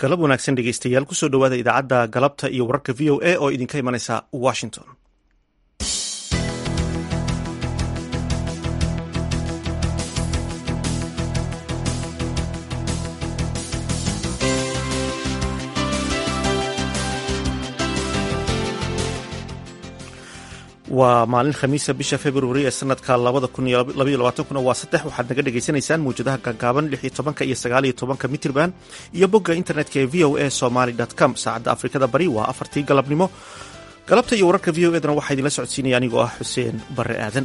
galab wanaagsan dhegeystayaal kusoo dhowaada idaacadda galabta iyo wararka v o a oo idinka imanaysa washington waa maalin khamiisa bisha februari ee sanadka labada kun iyo labaiyo labaatankuna waa saddex waxaad naga dhagaysanaysaan mawjadaha gaagaaban lix iyo tobanka iyo sagaal iyo tobanka mitrban iyo bogga internetka ee v o a somaly com saacadda afrikada bari waa afartii galabnimo galabta iyo wararka v o edna waxaa idinla socodsiinaya anigoo ah xuseen barre aadan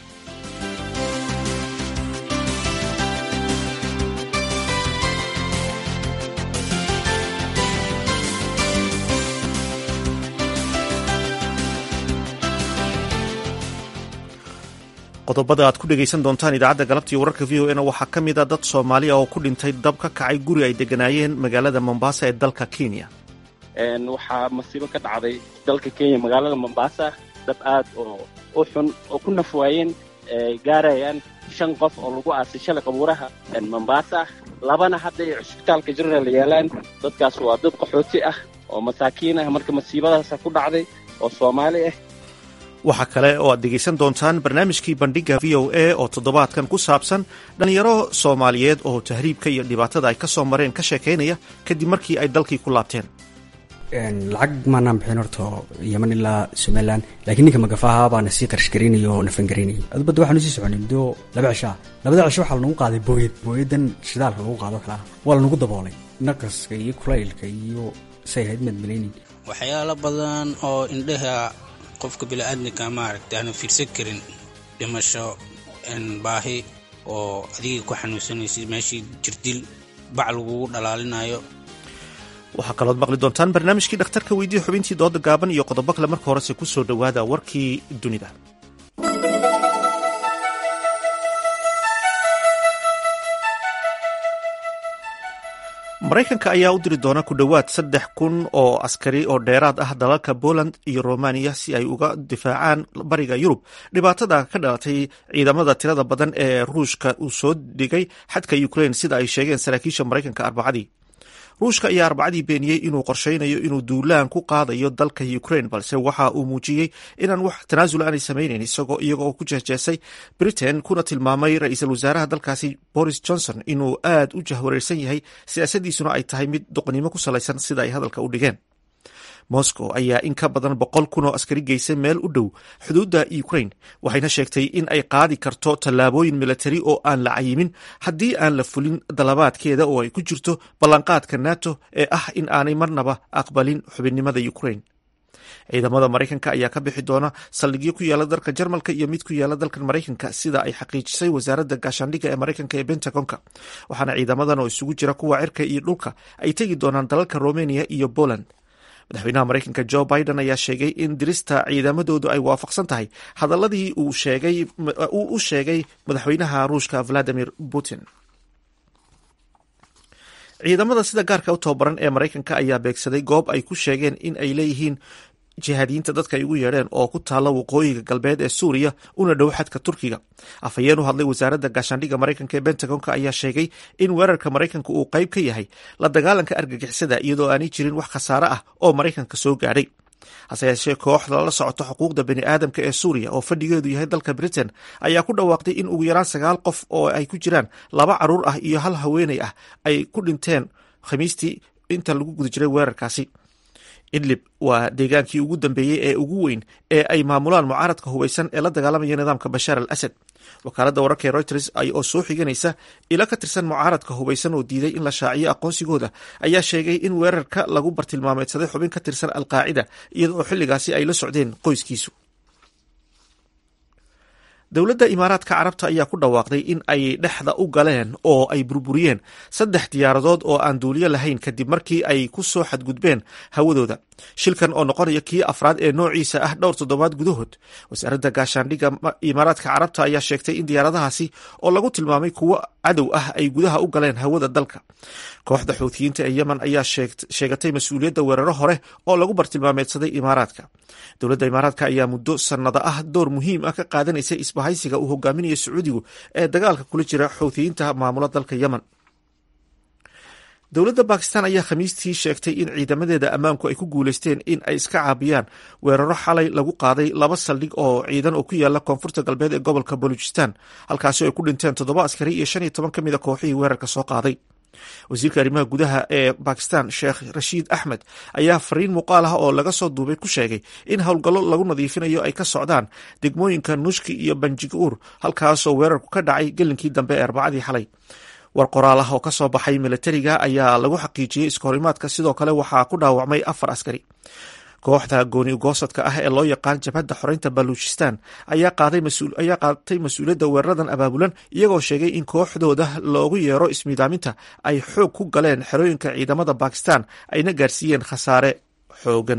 qodobada aad ku dhegaysan doontaan idaacadda galabta iyo wararka v o e na waxaa ka mid a dad soomaaliya oo ku dhintay dab ka kacay guri ay deganaayeen magaalada mombasa ee dalka kenya waxaa masiibo ka dhacday dalka kenya magaalada mombasa dab aad oo u xun oo ku nafwaayeen gaarayaan shan qof oo lagu aasay shalay qabuuraha mombasa labana hadda ay cusbitaalka general yaalaan dadkaas waa dad qaxooti ah oo masaakiin ah marka masiibadaasa ku dhacday oo soomaali ah waxaa kale oo aad dhegaysan doontaan barnaamijkii bandhigga v o a oo toddobaadkan ku saabsan dhallinyaro soomaaliyeed oo tahriibka iyo dhibaatada ay ka soo mareen ka sheekaynaya kadib markii ay dalkii ku laabteen lacag maanaan bixin horto yeman ilaa somalilan laakiin ninka magafaha baana sii qarash garaynaya oo nafan garaynayay adubadda waxaanu sii soconay muddo laba cishaa labada cisho waxaa lanagu qaaday booyad booyadan shidaalka lagu qaado kale ah waa lanagu daboolay naqaska iyo kulaylka iyo say ahayd maad malaynin waxyaalo badan oo indhaha qofka bili-aadamka maaragta aanu fiirsan karin dhimasho baahi oo adiga ku xanuunsanaysid meeshii jirdil bac lagugu dhalaalinayo waxaa kalood maqli doontaan barnaamijkii dhakhtarka weydiye xubintii dooda gaaban iyo qodobo kale marka horese ku soo dhowaada warkii dunida maraykanka ayaa u diri doona ku dhowaad saddex kun oo askari oo dheeraad ah dalalka poland iyo romaniya si ay uga difaacaan bariga yurub dhibaatada ka dhalatay ciidamada tirada badan ee ruushka uu soo dhigay xadka ukrain sida ay sheegeen saraakiisha maraykanka arbacadii ruushka ayaa arbacadii beeniyey inuu qorshaynayo inuu duulaan ku qaadayo dalka ukrain balse waxa uu muujiyey inaan wax tanaasul aanay samaynayn isagoo iyaga oo ku jeesjeesay britain kuna tilmaamay ra-iisul wasaaraha dalkaasi boris johnson inuu aad u jahwareersan yahay siyaasadiisuna ay tahay mid doqonnimo ku salaysan sida ay hadalka u dhigeen moscow ayaa in ka badan boqol kun oo askari geysay meel u dhow xuduudda ukrain waxayna sheegtay in ay qaadi karto tallaabooyin milatari oo aan la cayimin haddii aan la fulin dalabaadkeeda oo ay ku jirto ballanqaadka nato ee ah in aanay marnaba aqbalin xubinnimada ukrain ciidamada maraykanka ayaa ka bixi doona saldhigyo ku yaala dalka jarmalka iyo mid ku yaala dalkan maraykanka sida ay xaqiijisay wasaaradda gaashaandhigga ee maraykanka ee bentagonka waxaana ciidamadan oo isugu jira kuwa cirka iyo dhulka ay tegi doonaan dalalka romania iyo poland madaxweynaha maraykanka jo biden ayaa sheegay in dirista ciidamadoodu ay waafaqsan tahay hadaladii uu u sheegay madaxweynaha ruushka valadimir putin ciidamada sida gaarka u tababaran ee maraykanka ayaa beegsaday goob ay ku sheegeen in ay leeyihiin jihaadiyiinta dadka ay ugu yeedheen oo ku taalla waqooyiga galbeed ee suuriya una dhow xadka turkiga afhayeen u hadlay wasaaradda gaashaandhigga maraykanka ee bentagonka ayaa sheegay in weerarka maraykanka uu qayb ka yahay la dagaalanka argagixisada iyadoo aanay jirin wax khasaare ah oo maraykanka soo gaadhay hase yeeshee kooxda la socoto xuquuqda bani aadamka ee suuriya oo fadhigeedu yahay dalka britain ayaa ku dhawaaqday in ugu yaraan sagaal qof oo ay ku jiraan laba caruur ah iyo hal haweeney ah ay ku dhinteen khamiistii inta lagu guda jiray weerarkaasi idlib waa deegaankii ugu dambeeyey ee ugu weyn ee ay maamulaan mucaaradka hubeysan ee la dagaalamaya nidaamka bashaar al asad wakaaladda wararka ee reuters oo soo xiganaysa ilo ka tirsan mucaaradka hubeysan oo diiday in la shaaciyo aqoonsigooda ayaa sheegay in weerarka lagu bartilmaameedsaday xubin ka tirsan alqaacida iyada oo xilligaasi ay la socdeen qoyskiisu dowladda imaaraadka carabta ayaa ku dhawaaqday in ay dhexda u galeen oo ay burburiyeen saddex diyaaradood oo aan duuliyo lahayn kadib markii ay ku soo xadgudbeen hawadooda shilkan oo noqonaya kii afraad ee noociisa ah dhowr toddobaad gudahood wasaaradda gaashaandhigga imaaraadka carabta ayaa sheegtay in diyaaradahaasi oo lagu tilmaamay kuwo cadow ah ay gudaha u galeen hawada dalka kooxda xuutiyiinta ee yemen ayaa sheegatay mas-uuliyadda weeraro hore oo lagu bartilmaameedsaday imaaraadka dowladda imaaraadka ayaa muddo sannado ah door muhiim ah ka qaadanaysay isbahaysiga uu hogaaminayo sacuudigu ee dagaalka kula jira xuutiyiinta maamula dalka yemen dowladda bakistan ayaa khamiistii sheegtay in ciidamadeeda ammaanku ay ku guuleysteen in ay iska caabiyaan weeraro xalay lagu qaaday laba saldhig oo ciidan oo ku yaala koonfurta galbeed ee gobolka baluchistan halkaasi ay ku dhinteen toddoba askari iyo shan iyo toban ka mid a kooxihii weerarka soo qaaday wasiirka arrimaha gudaha ee bakistan sheekh rashiid axmed ayaa fariin muuqaal ah oo laga soo duubay ku sheegay in howlgallo lagu nadiifinayo ay ka socdaan degmooyinka nushki iyo banjiguur halkaasoo weerarku ka dhacay gelinkii dambe ee arbacadii xalay war qoraal ah oo ka soo baxay milatariga ayaa lagu xaqiijiyey iskahorimaadka sidoo kale waxaa ku dhaawacmay afar askari kooxda gooni ugoosadka ah ee loo yaqaan jabhadda xoreynta baluchistan ayaa qaatay mas-uuliyadda weeraradan abaabulan iyagoo sheegay in kooxdooda loogu yeero ismiidaaminta ay xoog ku galeen xerooyinka ciidamada bakistan ayna gaarsiiyeen khasaare xoogan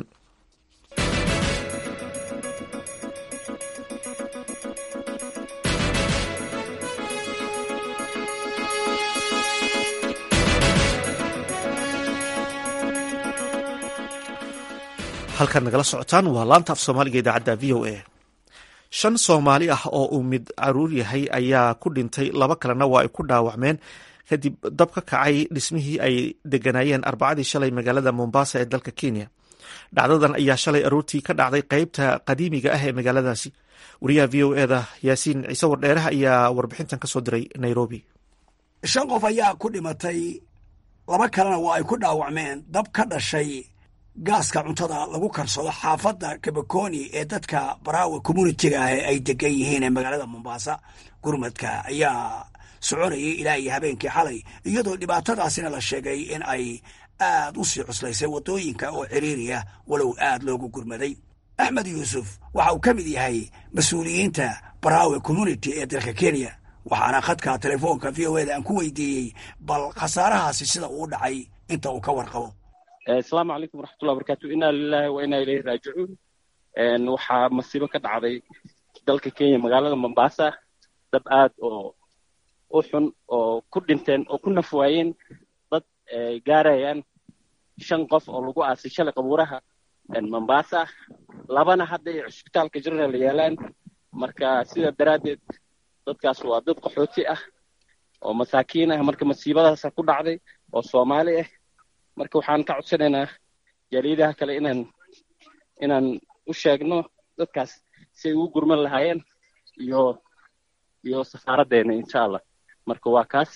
halkaad nagala socotaan waa laanta af soomaaliga idaacadda v o a shan soomaali ah oo uu mid caruur yahay ayaa ku dhintay laba kalena waa ay ku dhaawacmeen kadib dab ka kacay dhismihii ay deganaayeen arbacadii shalay magaalada mombasa ee dalka kenya dhacdadan ayaa shalay aroortii ka dhacday qeybta qadiimiga ah ee magaaladaasi wariyaha v o eda yaasiin ciise wardheeraha ayaa warbixintan ka soo diray nairobi shan qof ayaa ku dhimatay laba kalena waa ay ku dhaawacmeen dab ka dhashay gaaska cuntada lagu karsado xaafadda kabakoni ee dadka baraawe communitiga ah ay degan yihiin ee magaalada mombasa gurmadka ayaa soconayay ilaa iyo habeenkii xalay iyadoo dhibaatadaasina la sheegay in ay aad u sii cuslaysay waddooyinka oo ciriiriya walow aad loogu gurmaday axmed yuusuf waxa uu ka mid yahay mas-uuliyiinta baraawe community ee dalka kenya waxaana khadka telefoonka v o eda aan ku weydiiyey bal khasaarahaasi sida uu dhacay inta uu ka warqabo asalaamu calaykum waraxmatullahi barakatu inaa lilahi wa inaa ilayhi raajicuun waxaa masiibo ka dhacday dalka kenya magaalada mombasa dad aad oo u xun oo ku dhinteen oo ku nafwaayeen dad gaarayaan shan qof oo lagu aasay shalay qabuuraha mombasa labana hadda ay cusbitaalka general yaalaan marka sida daraaddeed dadkaas waa dad qaxooti ah oo masaakiin ah marka masiibadaasa ku dhacday oo soomaali ah marka waxaan ka codsanaynaa jaaliyadaha kale inaan inaan u sheegno dadkaas si ay ugu gurman lahaayeen iyo iyo safaaraddeena insha allah marka waa kaas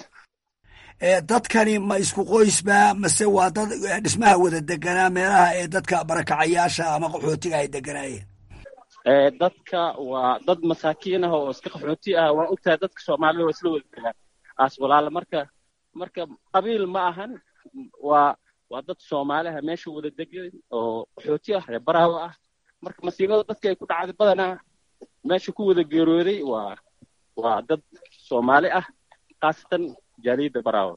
dadkani ma isku qoysba mase waa dad dhismaha wada deganaa meelaha ee dadka barakacayaasha ama qaxootiga ay deganaayeen dadka waa dad masaakiin ah oo iska qaxooti ah waa ogtahay dadka soomaalida waa isla wada degaan aas walaala marka marka qabiil ma ahan waa waa dad soomaaliha meesha wada degan oo qaxooti ah reer baraawo ah marka masiibada dadka ay ku dhacday badanaa meesha ku wada geerooday waa waa dad soomaali ah khaasatan jaaliyadda baraawo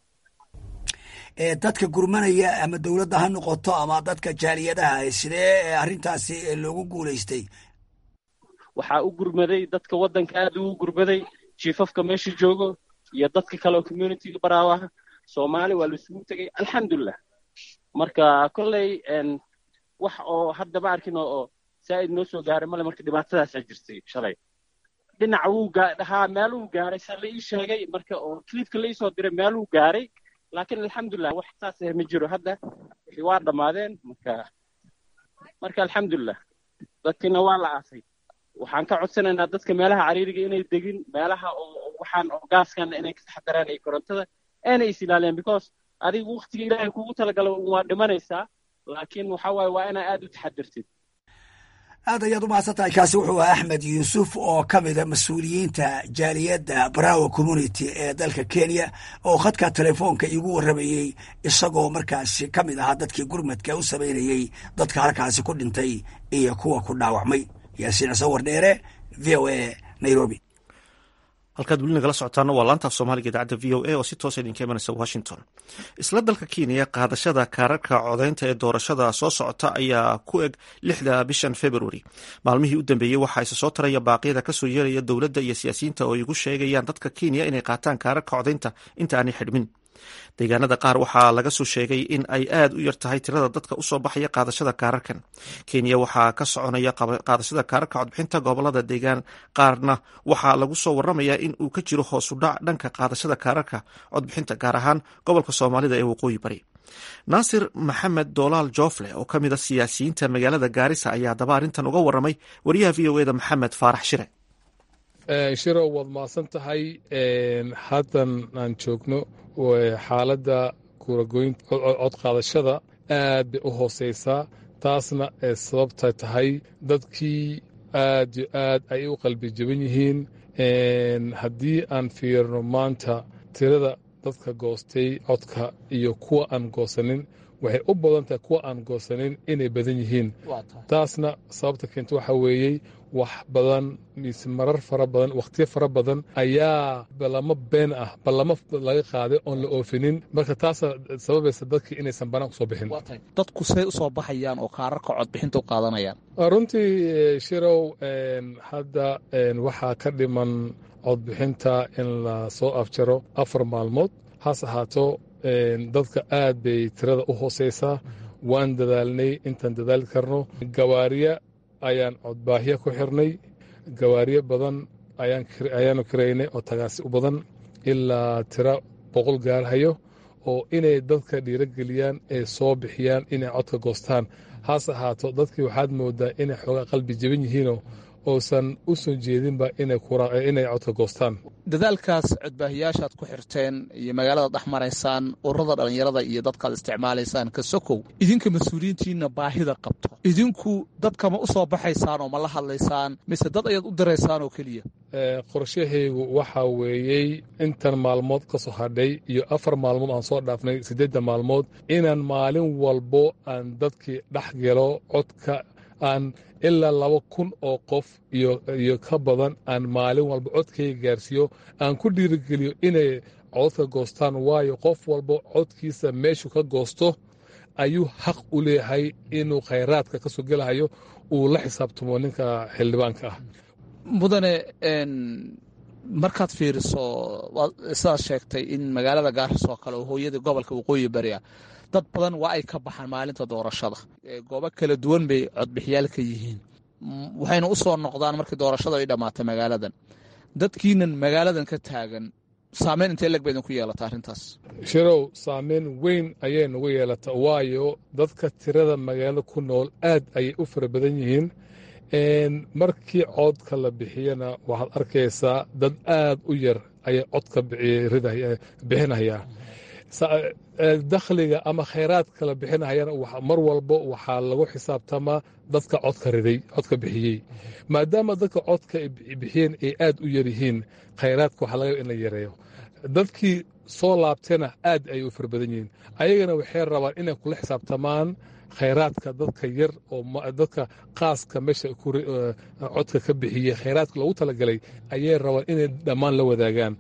dadka gurmanaya ama dowladda ha noqoto ama dadka jaaliyadaha sidee arrintaasi loogu guulaystay waxaa u gurmaday dadka waddanka aad ugu gurmaday jiifafka meesha joogo iyo dadka kale oo communityga baraawaha soomaali waa laisugu tegay alxamdulilah marka kolley wax oo hadda ma arkin oo saa'id noo soo gaaray male marka dhibaatadaasaa jirtay shalay dhinaca wuu dhahaa meeluu gaaray saa la ii sheegay marka oo clipka la iisoo diray meeluu gaaray laakiin alxamdulilah wax saas ah ma jiro hadda wixii waa dhammaadeen marka marka alxamdulilah dadkiina waa la aasay waxaan ka codsanaynaa dadka meelaha cariiriga inay degin meelaha oo waxaan oo gaaskan inay ka taxadaraan iyo korontada aanay is ilaaliyaan because adigu waktiga ilaahay kugu talagalo waa dhimanaysaa laakiin waxa waaye waa inaa aad u taxadirtid aad ayaad u mahadsan tahay kaasi wuxuu ahaa axmed yuusuf oo ka mida mas-uuliyiinta jaaliyadda braawo community ee dalka kenya oo khadka telefoonka iigu warramayey isagoo markaasi ka mid ahaa dadkii gurmadka u samaynayey dadka halkaasi ku dhintay iyo kuwa ku dhaawacmay yaasiin ciise wardheere v o a nairobi halkaad weli nagala socotaana waa laanta af soomaaliga idaacadda v o a oo si toosa idinka imanaysa washington isla dalka kenya qaadashada kaararka codaynta ee doorashada soo socota ayaa ku eg lixda bishan februari maalmihii u dambeeyey waxaa isa soo taraya baaqyada kasoo yeelaya dowladda iyo siyaasiyiinta oo igu sheegayaan dadka kenya inay qaataan kaararka codaynta inta aanay xidhmin deegaanada qaar waxaa laga soo sheegay in ay aad u yar tahay tirada dadka usoo baxaya qaadashada kaararkan kenya waxaa ka soconaya qaadashada kaararka codbixinta gobolada deegaan qaarna waxaa lagu soo waramayaa in uu ka jiro hoosudhac dhanka qaadashada kaararka codbixinta gaar ahaan gobolka soomaalida ee waqooyi bari naasir maxamed doolaal joofle oo ka mid a siyaasiyiinta magaalada gaarisa ayaa daba arrintan uga waramay wariyaha v o eda maxamed faarax shire shirow waad mahadsan tahay haddan aan joogno xaaladda kuuragoynta codqaadashada aad bay u hooseysaa taasna ee sababta tahay dadkii aad yo aad ay u qalbi jaban yihiin haddii aan fiirno maanta tirada dadka goostay codka iyo kuwa aan goosanin waxay u badan tahay kuwa aan goosanin inay badan yihiin taasna sababta keenta waxaa weeyey wax badan mise marar fara badan wakhtiyo fara badan ayaa ballamo been ah ballamo laga qaaday oon la oofinin marka taasa sababaysa dadkii inaysan banaan kusoo bixin dadku say usoo baxayaan oo kaararka codbixinta u qaadanayaan runtii shirow hadda waxaa ka dhiman codbixinta in la soo afjaro afar maalmood has ahaato dadka aad bay tirada u hooseysaa waan dadaalnay intaan dadaali karno gawaariya ayaan codbaahya ku xirnay gawaariyo badan ayaanu kiraynay oo tagaasi u badan ilaa tiro boqol gaarhayo oo inay dadka dhiirogeliyaan ee soo bixiyaan inay codka goostaan haase ahaato dadkii waxaad moodaa inay xoogaa qalbi jaban yihiinoo oosan u soo jeedinba inay codka goostaan dadaalkaas codbaahiyaashaad ku xirteen iyo magaalada dhex maraysaan ururada dhallinyarada iyo dadkaad isticmaalaysaan ka sokow idinka mas-uuliyiintiinna baahida qabto idinku dadka ma u soo baxaysaan oo ma la hadlaysaan mise dad ayaad u diraysaan oo keliya qorshahaygu waxaa weeyey intan maalmood ka soo hadhay iyo afar maalmood aan soo dhaafnay siddeedda maalmood inaan maalin walbo aan dadkii dhex gelo codka aan ilaa laba kun oo qof iyo ka badan aan maalin walba codkayga gaarsiiyo aan ku dhiirigeliyo inay codka goostaan waayo qof walba codkiisa meeshuu ka goosto ayuu xaq u leeyahay inuu khayraadka ka soo gelahayo uu la xisaabtamo ninka xildhibaanka ah mudane markaad fiiriso sidaad sheegtay in magaalada gaaris oo kale oo hooyadii gobolka waqooyi bari ah dad badan waa ay ka baxaan maalinta doorashada goobo kala duwan bay codbixiyaal ka yihiin waxayna u soo noqdaan markii doorashada ay dhammaatay magaaladan dadkiinan magaaladan ka taagan saameyn intee leg bay idinku yeelata arrintaas shirow saameyn weyn ayay nagu yeelata waayo dadka tirada magaalada ku nool aad ayay u fara badan yihiin markii codka la bixiyana waxaad arkaysaa dad aad u yar ayay codka bixinaya dakhliga ama khayraadka la bixinayana mar walbo waxaa lagu xisaabtamaa dadka codka riday codka bixiyey maadaama dadka codka bixiyeen ay aad u yar yihiin khayraadka waxaa laga in la yareeyo dadkii soo laabtayna aad ayay u fara badan yihiin ayagana waxay rabaan inay kula xisaabtamaan khayraadka dadka yar oo dadka qaaska meesha codka ka bixiyey khayraadka loogu talagalay ayay rabaan inay dhammaan la wadaagaan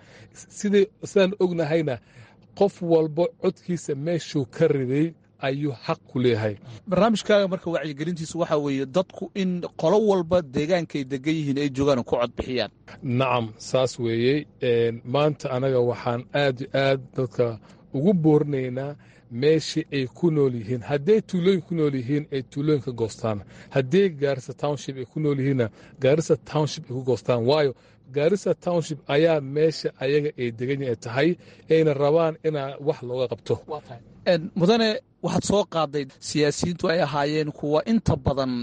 sidaan ognahayna qof walba codkiisa meeshuu ka riday ayuu xaq ku leeyahay barnaamijkaaga marka wacyigelintiisu waxaa weeye dadku in qolo walba deegaankay degan yihiin ay joogaan ku cod bixiyaan nacam saas weeyey maanta anaga waxaan aad yo aad dadka ugu boorinaynaa meeshii ay ku nool yihiin hadday tuulooyin ku nool yihiin ay tuulooyin ka goostaan haddii gaarisa township ay ku nool yihiinna gaarisa township ay ku goostaan waayo gaarisa township ayaa meesha ayaga ay degan ay tahay ayna rabaan inaa wax looga qabto mudane waxaad soo qaaday siyaasiyiintu ay ahaayeen kuwa inta badan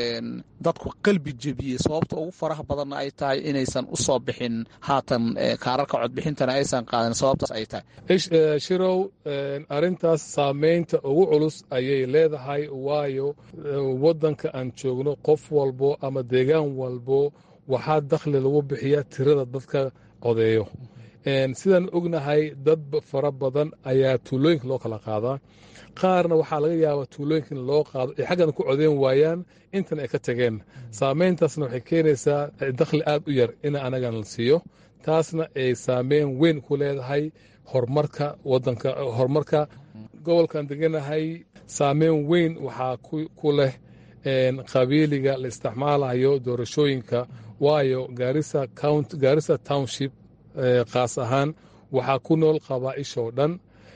dadku qalbi jebiyey sababta ugu faraha badanna ay tahay inaysan u soo bixin haatan kaararka codbixintana aysan qaadan sababtaas ay tahay shirow arrintaas saamaynta ugu culus ayay leedahay waayo waddanka aan joogno qof walbo ama deegaan walbo waxaa dakhli lagu bixiyaa tirada dadka codeeyo sidaan ognahay dad fara badan ayaa tuulooyinka loo kala qaadaa qaarna waxaa laga yaabaa tuulooyinka in loo qaado ay xaggana ku codeyn waayaan intan ay ka tageen saameyntaasna waxay keenaysaa dakhli aad u yar in anagan la siiyo taasna ay saameyn weyn ku leedahay horumarka wadanka horumarka gobolkan deganahay saameyn weyn waxaa ku leh qabiiliga la isticmaalayo doorashooyinka waayo gaarisa township kaas ahaan waxaa ku nool qabaa'ishoo dhan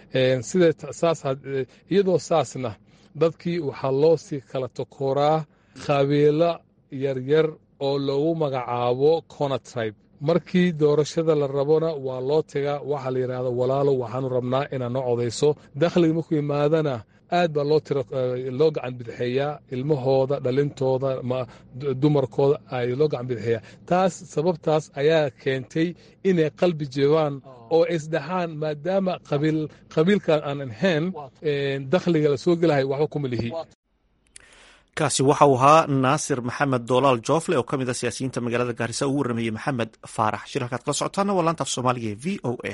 iyadoo saasna dadkii waxaa loo sii kala tokooraa qabiilo yaryar oo loogu magacaabo cona tribe markii doorashada la rabona waa loo tagaa waxaa la yidhahda walaalo waxaanu rabnaa inaad noo codayso dakhliga markuu imaadana aad baa loo tiro loo gacan bidixeeyaa ilmahooda dhalintooda dumarkooda ay loo gacan bidixeeyaa taas sababtaas ayaa keentay inay qalbi jebaan oo isdhaxaan maadaama qabiilkan aan ahayn dakhliga la soo gelahay waxba kuma lihi kaasi waxa uu ahaa naasir maxamed doolaal joofle oo ka mid a siyaasiyiinta magaalada gaarisa ugu warrameeyey maxamed faarax shir halkaad kala socotaana waa laanta af soomaaliga ee v o a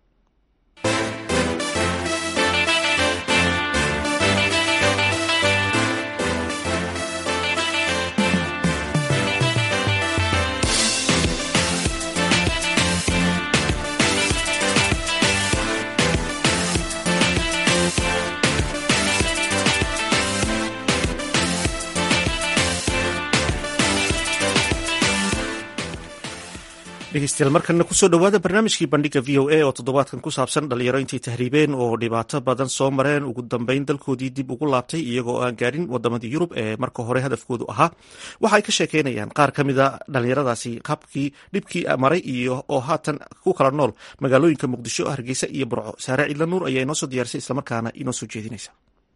dhegeystayaal markana kusoo dhowaada barnaamijkii bandhiga v o a oo toddobaadkan ku saabsan dhalinyaro intay tahriibeen oo dhibaato badan soo mareen ugu dambeyn dalkoodii dib ugu laabtay iyagoo aan gaarin wadamadii yurub ee marka hore hadafkoodu ahaa waxa ay ka sheekeynayaan qaar ka mid a dhalinyaradaasi qabkii dhibkii maray iyo oo haatan ku kala nool magaalooyinka muqdisho hargeysa iyo burco saare ciidla nuur ayaa inoo soo diyaarisay islamarkaana inoo soo jeedinaysa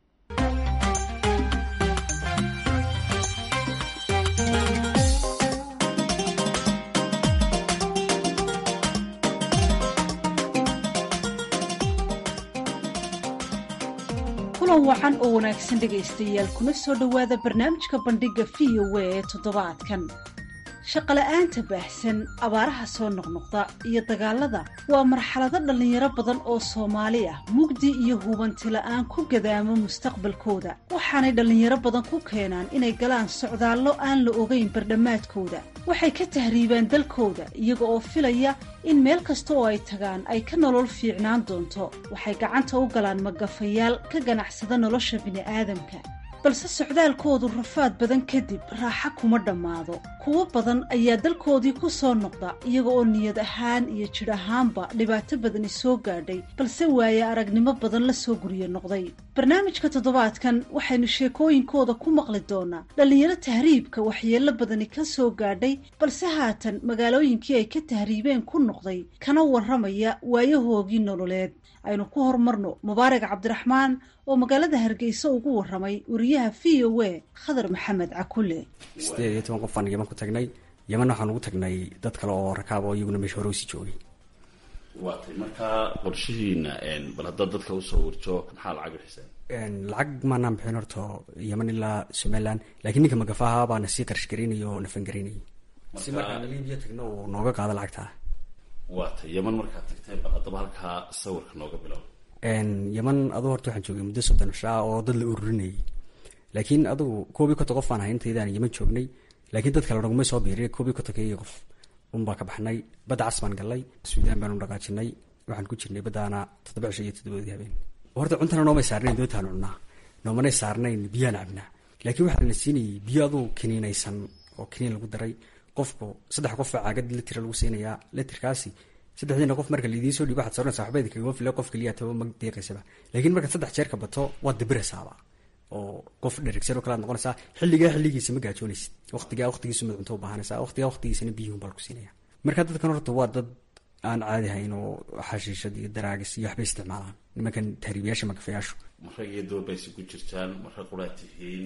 kulan wacan oo wanaagsan dhegaystayaal kuna soo dhowaada barnaamijka bandhigga v o a ee toddobaadkan shaqola'aanta baahsan abaaraha soo noqnoqda iyo dagaalada waa marxalado dhallinyaro badan oo soomaali ah mugdi iyo hubanti la'aan ku gadaamo mustaqbalkooda waxaanay dhallinyaro badan ku keenaan inay galaan socdaallo aan la ogayn bardhammaadkooda waxay ka tahriibaan dalkooda iyaga oo filaya in meel kasta oo ay tagaan ay ka nolol fiicnaan doonto waxay gacanta u galaan magafayaal ka ganacsada nolosha bini'aadamka balse socdaalkoodu rafaad badan kadib raaxa kuma dhammaado kuwo badan ayaa dalkoodii ku soo noqda iyaga oo niyad ahaan iyo jidh ahaanba dhibaato badani soo gaadhay balse waaye aragnimo badan la soo guryo noqday barnaamijka toddobaadkan waxaynu sheekooyinkooda ku maqli doonaa dhallinyaro tahriibka waxyeello badani ka soo gaadhay balse haatan magaalooyinkii ay ka tahriibeen ku noqday kana warramaya waayahoogii nololeed aynu ku horumarno mubaarak cabdiraxmaan oo magaalada hargeysa ugu warramay wariyaha v o a khadar maxamed cakule sideed iyo toban qofaan yaman ku tagnay yaman waxaan ugu tagnay dad kale oo rakaab oo iyaguna meesha hore usii joogay waatay markaa qorshihiina bal haddaad dadka usoo warjo maxaa lacag bixiseen lacag maanaan bixin horta yaman ilaa somalilan laakiin ninka magafaha baana sii qarash garaynaya oo nafan garaynayay si markaan libiya tagno uu nooga qaado lacagtaa waatay yaman markaad tagtay bal haddaba halkaa sawirka nooga bilow yaman aduu horta waxaan joogay muddo soddon shaa oo dad la ururinayay laakiin adugu koob iyo konton qof aan ahay intaydaan yaman joognay laakiin dad kale naguma soo biiriy koob iyo kontonka iyo qof unbaa ka baxnay badda cas baan gallay suudaan baanu dhaqaajinay waxaan ku jirnay baddaana toddoba cisho iyo toddobaadii habeen horta cuntana noomay saarnayn doontaanu cunnaa noomanay saarnayn biyaan cabnaa laakiin waxaa la siinayay biyo aduu kiniinaysan oo kiniin lagu daray qofku saddex qof baa caagad litira lagu siinayaa litirkaasi saddexdiina qof marka laidiin soo dhiibo waxad soranaysa waxba kagama fila qof keliya taba ma deeqaysaba laakiin markaad saddex jeer ka bato waad dabiraysaaba oo qof dherigsan oo kalead noqonaysaa xilligaa xilligiisa ma gaajoonaysid waqtigaa waqtigiisu mad cunto u baahanaysaa waqtigaa waqtigiisana biyuhun baa lagu siinaya marka dadkan horta waa dad aan caadi hayn oo xashiishad iyo daraagis iyo waxbay isticmaalaan nimankan tahriibayaasha magafayaashu marag iyo doobaysi ku jirtaan mara quraad tihiin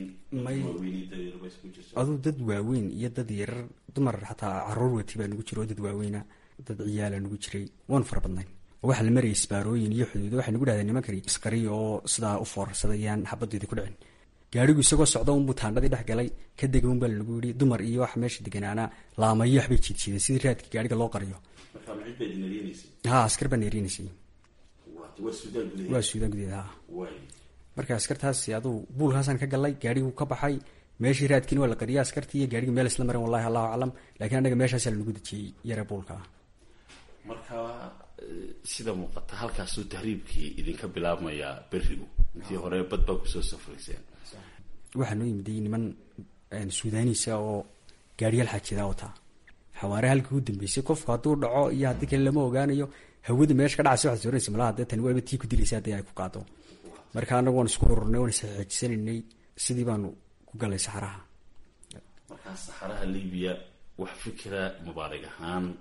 aduu dad waaweyn iyo dad yarar dumar xataa caruur wati baa nugu jira oo dad waaweyna dad ciyaala nugu jiray waanu fara badnayn oo waxaa la marayay isbaarooyin iyo xuduudo waxay nagu dhahdeen nimankani isqari oo sidaa u foorarsadayaan xabadeeda ku dhicin gaarigu isagoo socda unbuu taandhadii dhex galay ka dega un baa lanagu yidhi dumar iyo waxa meesha deganaana laamayo waxbay jiidjiideen sidii raadka gaariga loo qariyo ha askar baa neerinaysay waa suudaan gudeed ha marka askartaasi aduu buulkaasaan ka galay gaariguu ka baxay meeshii raadkiina waa la qariyay askartii iyo gaarigii meel isla mareen wallahi allahu aclam lakiin annaga meeshaasaa lanagu dejiyey yare buulka marka sida muuqata halkaasuu tahriibkii idinka bilaabmayaa berigu intii hore bad baa kusoo safrayseen waxaa noo yimiday niman suudaaniisa oo gaariyaal xaajidaa wataa xawaare halkii u dambeysay qofku hadduu dhaco iyo haddii kale lama ogaanayo hawada meesha ka dhacaysa waxaad soranaysa malaha dee tani waaba tii ku dilaysa haddii ay ku qaado marka annagu waan isku ururnay waan isxeejisanaynay sidii baanu ku galay saxaraha markaa saxaraha libiya wax fikira mubaarig ahaan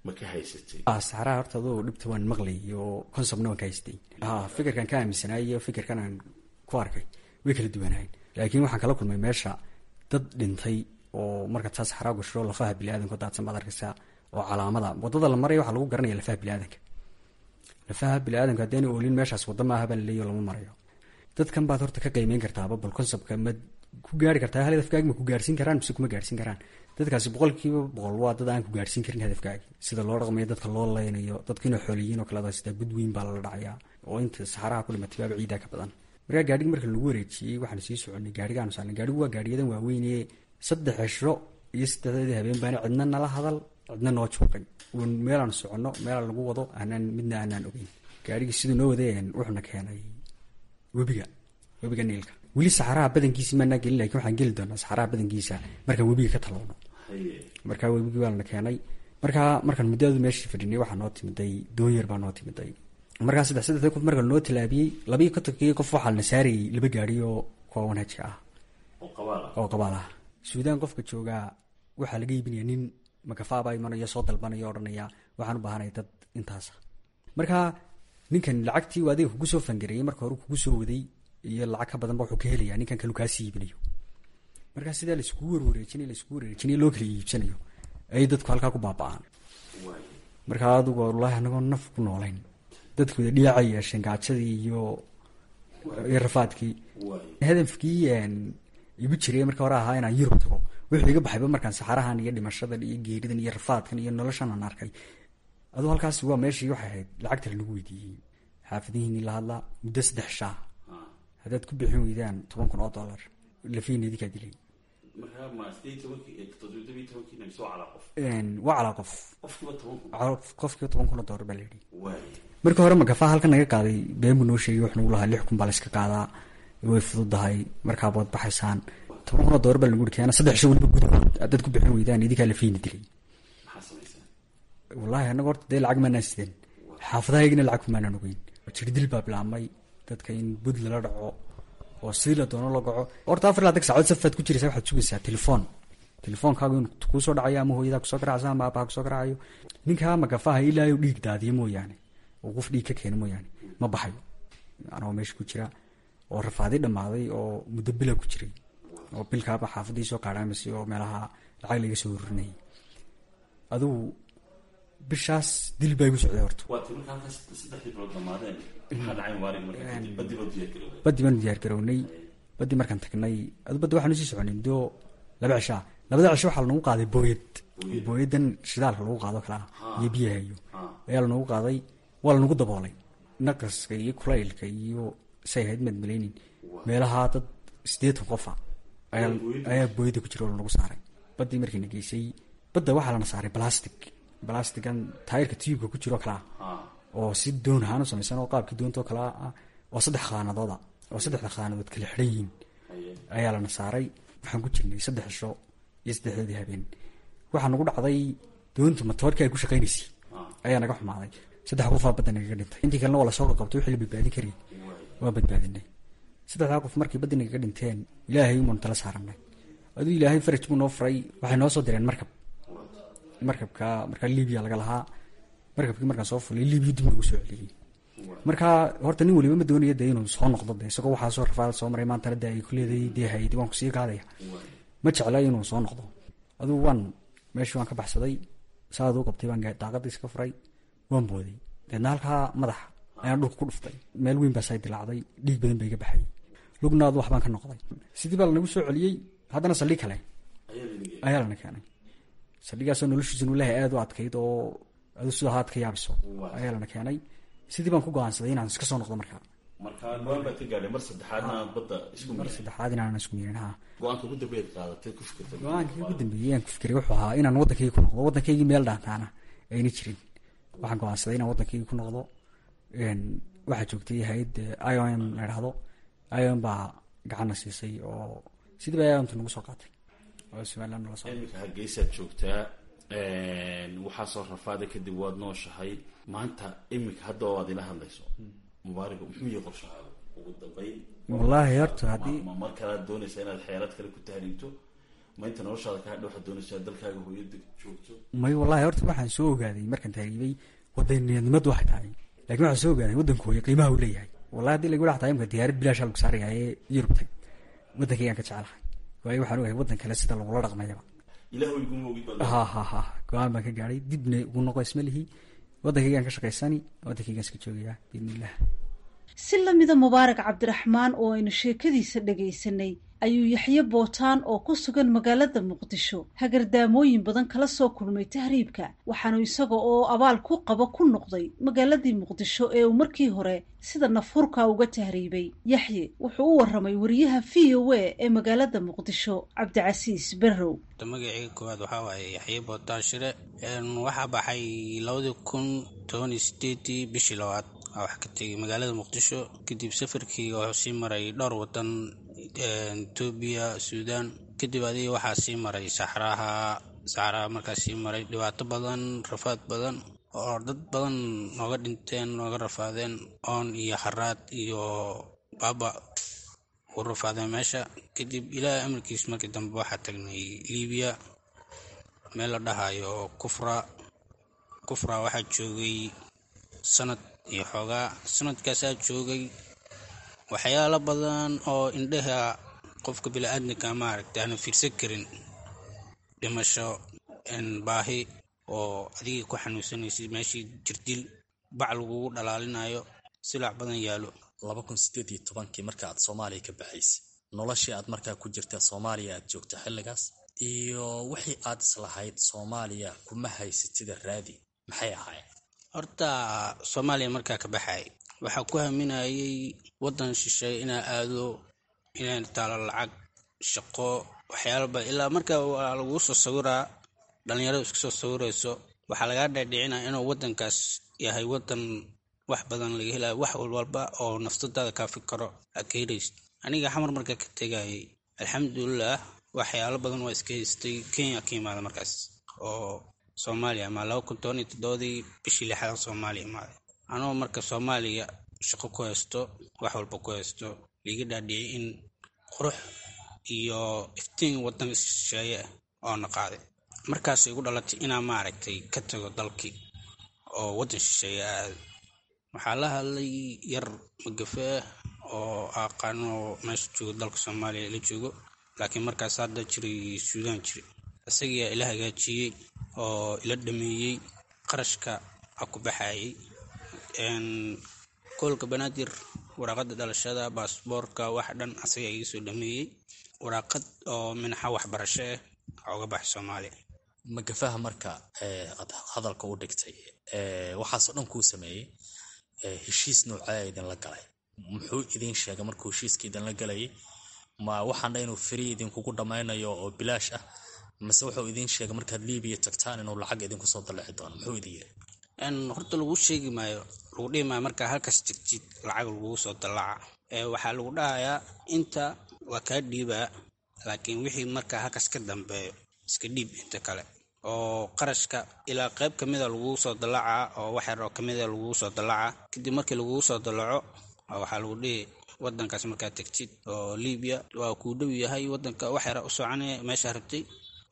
ma ka haysatay saxaraha horta adoo dhibta waan maqlay iyo consomna waan ka haystay ha fikirkan ka aaminsanaay iyo fikirkan aan ku arkay way kala duwanahayn laakiin waxaan kala kulmay meesha dad dhintay oo marka taa saxaraa gasho lafaha biniaadanka daadsan baad arkaysaa oo calaamada wadada la maraya waxaa lagu garanaya lafaha biniaadanka lafaha biniaadanka haddaana oolin meeshaas wadda maaha baa laleeyo lama marayo dadkan baad horta ka qiimeyn kartaaba bal conseptka ma ku gaari kartaa hal hadafkaagi ma ku gaarsiin karaan mise kuma gaarsiin karaan dadkaasi boqolkiiba boqol waa dad aan ku gaarsiin karin hadafkaagi sida loo dhaqmayo dadka loo leynayo dadka inay xooliyiin oo kaleda sidaa gudweyn baa lala dhacayaa oo inta saxaraha ku dhimatay baaba ciidaa ka badan markaa gaadhigi marka lagu wareejiyey waxaan sii soconay gaadhigaanu saarnay gaadhigu waa gaadhiyadan waaweynee saddex cisho iyo saddexdeedii habeen baana cidna nala hadal cidna noo juuqay uun meelaan soconno meelaan lagu wado aanaan midna aanaan ogeyn gaadhigii siduu noo wadeen wuxuuna keenay webiga webiga niilka weli saxaraha badankiisi maanaa gelin lakin waxaan geli doonaa saxaraha badankiisa markaan webiga ka talowno markaa webigii baana keenay markaa markaan muddadu meeshii fadhinay waxaa noo timiday doonyar baa noo timiday markaa saddex saddexdii qof marka noo tilaabiyey labiyo kontonkii qof waxaa la saarayay laba gaadhi oo kuwa wanhajka ah oo qabaal ah suudaan qofka joogaa waxaa laga iibinaya nin makafaabaa imanayo soo dalbanaya odhanaya waxaan u baahanaya dad intaasa markaa ninkan lacagtii uu adiga kugu soo fangareeyey marka hore kugu soo waday iyo lacag ka badanba wuxuu ka helayaa ninkan kalu kaasii iibinayo markaa sidaa laiskugu warwareejinay laiskugu wareejinay loo kala iibsanayo ayay dadku halkaa ku baaba-aan markaa adugu wallaahi anagoo naf ku noolayn dadku wada dhiyaacay yeesheen gaajadii iyo iyo rafaadkii hadafkii igu jiray marka hore ahaa inaan yurub tago wuxuu iga baxayba markaan saxarahan iyo dhimashadan iyo geeridan iyo rafaadkan iyo noloshan aan arkay aduu halkaas waa meeshii waxay ahayd lacagta lanagu weydiiyey xaafadihiini la hadlaa muddo saddex shaa haddaad ku bixin weydaan toban kun oo dollar lafiina idinkaa dilay waa calaa qof qofkiiba toban kun oo dollar baa layidhi marka hore magafaha halkan naga qaaday been buu noo sheegay wax nagu lahaa lix kun baa layska qaadaa way fududahay markaabaad baxaysaan toban kun oo dollar baa lagu uri keena saddex sho weliba gudahood haddaad ku bixin weydaan idinkaa lafiina dilay wallaahi annaga horta dee lacag maanaan sideen xaafadahaygina lacag kumaanaan ogeyn jirdil baa bilaabmay dadka in bud lala dhaco oo sidii la doono la gaco horta afar laatan saacood safaad ku jiraysa waxaad sugaysaa telefoon telefoonkaagu in kuusoo dhacayo ama hooyadaa kusoo garacaysa ama aabaha kusoo garacayo ninkaa magafaha ilaayo dhiig daadiyo mooyaane oo qof dhiig ka keena mooyaane ma baxayo anoo meesha ku jira oo rafaadi dhammaaday oo muddo bila ku jiray oo bilkaaba xaafadii soo kaadhaamasay oo meelaha lacag laga soo horinayay adugu bishaas dil baa igu socday horta badi baanu diyaar garownay badi markaan tagnay adu baddi waxaanu sii soconay muddo laba cishaa labada cisho waxaa lanagu qaaday booyad booyadan shidaalka lagu qaado kalaa iyo biyaha iyo ayaa lanagu qaaday waa lanagu daboolay naqaska iyo kulaylka iyo say ahayd maad malaynin meelaha dad sideetan qofa ayaa booyada ku jira oo lanagu saaray badii markiina geysay badda waxaa lana saaray balastic balastigan taayirka tiyubka ku jiro kalaa oo si doon ahaan u samaysan oo qaabkii doontoo kalaa ah oo saddex khaanadooda oo saddexda khaanadood kala xidhan yihiin ayaa lana saaray waxaan ku jirnay saddex cisho iyo saddexdeedii habeen waxaa nagu dhacday doonta matoorkii ay ku shaqaynaysay ayaa naga xumaaday saddex qofaa badda nagaga dhintay intii kalena waa lasoo qaqabtay wixii la badbaadin karayay waa badbaadinay saddexdaa qof markii baddi nagaga dhinteen ilaahay umaanu tala saaranay aduu ilaahay faraj buu noo furay waxay noo soo direen markab markabka markaa libiya laga lahaa markabkii markaan soo fulay libiya dib nagu soo celiyey markaa horta nin waliba ma doonaya dee inuu soo noqdo de isagoo waxaa soo rafaada soo maray maantana de ay kuleeday dee haydi waan kusii qaadaya ma jecla inuu soo noqdo adugu waan meeshii waan ka baxsaday saad u qabtay baan daaqadii iska furay waan booday deedna halkaa madaxa ayaan dhulka ku dhuftay meel weyn baa say dilaacday dhiig badan ba iga baxay lugnaadu waxbaan ka noqday sidii baa lanagu soo celiyey haddana saldhig kale ayaa lana keenay saldhigaasoo noloshiisa nulaha aada u adkayd oo adu sida haad ka yaabiso ayaa lana keenay sidii baan ku go-aansaday inaan iska soo noqdo markaa markaa go-aan baad ka gaadhay mar saddexaadna aad badda isku mar saddexaad inaanan isku miirin ha go-aanka ugu dambeed qaadatay ku fikirtay go-aankii ugu dambeeyey aan ku fikiray wuxuu ahaa inaan waddankaygii ku noqdo waddankaygii meel dhaantaana ayna jirin waxaan go-aansaday inaan waddankaygii ku noqdo waxaa joogtay hay-ad i o m la idhahdo i o m baa gacanna siisay oo sidii baa iomta nagu soo qaatay oo somaliland nala soo iminka hargeysaad joogtaa waxaa soo rafaada kadib waad nooshahay maanta iminka hadda oo aad ila hadlayso mubaarigo muxuu yahay qorshahaada ugu dambeyn wallaahi horta haddii ma mar kalead doonaysa inaad xeelad kale ku tahriibto ma inta noloshaada kaa hadha waxaad doonaysaa dalkaaga hooyada joogto may wallahi horta waxaan soo ogaaday markaan taariibay wadaniyadnimadu waxay tahay lakin waxaan soo ogaaday waddanku hooyo qiimaha uu leeyahay wallahi hadii lagu dhaxtahay imka diyaarad bilaasha lagu saaraya ee yurub tag waddankaygaan ka jecelahay waayo waxaan ogahay waddan kale sida lagula dhaqmayaba ilaah iguma ogid baad ha ha ha go-aan baan ka gaadhay dibna ugu noqo isma lihi waddankaygaan ka shaqaysani waddankaygaan iska joogayaa biidnillah si lamida mubaarak cabdiraxmaan oo aynu sheekadiisa dhagaysanay ayuu yaxye bootaan oo ku sugan magaalada muqdisho hagardaamooyin badan kala soo kulmay tahriibka waxaanu isaga oo abaal ku qabo ku noqday magaaladii muqdisho ee uu markii hore sida nafurka uga tahriibay yaxye wuxuu u waramay wariyaha v o a ee magaalada muqdisho cabdicasiis berrow magacii koowaad waxaa waaye yaxye bootaan shire waxaa baxay labadii kun tobaniyo sideedii bishii labaad wax ka tegay magaalada muqdisho kadib safarkeyga wuxuu sii maray dhowr wadan etoobiya suudaan kadib adiga waxaa sii maray saxraha saxraha markaas sii maray dhibaato badan rafaad badan oo dad badan nooga dhinteen nooga rafaadeen oon iyo haraad iyo baaba u rafaadeen meesha kadib ilaahay amarkiis markii dambe waxaa tagnay libiya meel la dhahayo kufra kufra waxaa joogay sanad iyo xoogaa sanadkaasaa joogay waxyaalo badan oo indhaha qofka bili-aadamka maaragta aana fiirsan karin dhimasho baahi oo adigii ku xanuunsanaysid meeshii jirdil bac lagugu dhalaalinayo silac badan yaalo laba kun sideed iyo tobankii marka aad soomaaliya ka baxaysay noloshii aad markaa ku jirta soomaaliya aad joogta xilligaas iyo wixii aad islahayd soomaaliya kuma haysatida raadi maxay ahaayeen horta soomaaliya markaa ka baxay waxaa ku haminayay waddan shisheeye inaa aado inay taalo lacag shaqo waxyaalaba ilaa marka waa laguu soo sawiraa dhalinyaradu iska soo sawirayso waxaa lagaa dhaadhicinaya inuu waddankaas yahay waddan wax badan laga helayo wax walba oo naftadaada kaafi karo aad ka helaysid aniga xamar markaa ka tegayay alxamdulilah waxyaalo badan waa iska haystay kenya ka imaada markaas oo soomaaliya ama laba kun toban iyo toddobadii bishii lixaad soomaaliya imaaday anoo marka soomaaliya shaqo ku haysto wax walba ku haysto liiga dhaadhiciyay in qurux iyo iftiin waddan shisheeye ah oo na qaaday markaas igu dhalatay inaa maaragtay ka tago dalkii oo waddan shisheeye aado waxaa la hadlay yar magafe oo aqaano meesha joogo dalka soomaaliya la joogo laakiin markaas hadda jiray suudaan jiray isagiyaa ila hagaajiyey oo ila dhameeyey qarashka a ku baxayay koolka banaadir waraaqada dhalashada baasboorka wax dhan asaga iga soo dhameeyey waraaqad oo minaxa waxbarasho ah oga baxay soomaaliya magafaha marka aad hadalka u dhigtay waxaasoo dhan kuu sameeyey heshiis noocaa idinla galay muxuu idin sheegay markuu heshiiska idinla galayay ma waxaan dha inuu feri idinkugu dhammaynayo oo bilaash ah mase wuxuu idin sheegay markaad libiya tagtaan inuu lacag idinku soo dalleci doono muxuu idin yiri horta lagu sheegi maayo lagu dhihi maayo markaa halkaas jirtid lacag lagugu soo dallaca waxaa lagu dhahayaa inta waa kaa dhiibaa laakiin wixii markaa halkaas ka dambeeyo iska dhiib inta kale oo qarashka ilaa qayb ka mida lagugu soo dallacaa oo wax yar oo kamida lagugu soo dallacaa kadib markii lagugu soo dallaco waxaa lagu dhihi wadankaas markaa tegtid oo libiya waa kuu dhow yahay wadanka wax yara u soconaya meeshaa rabtay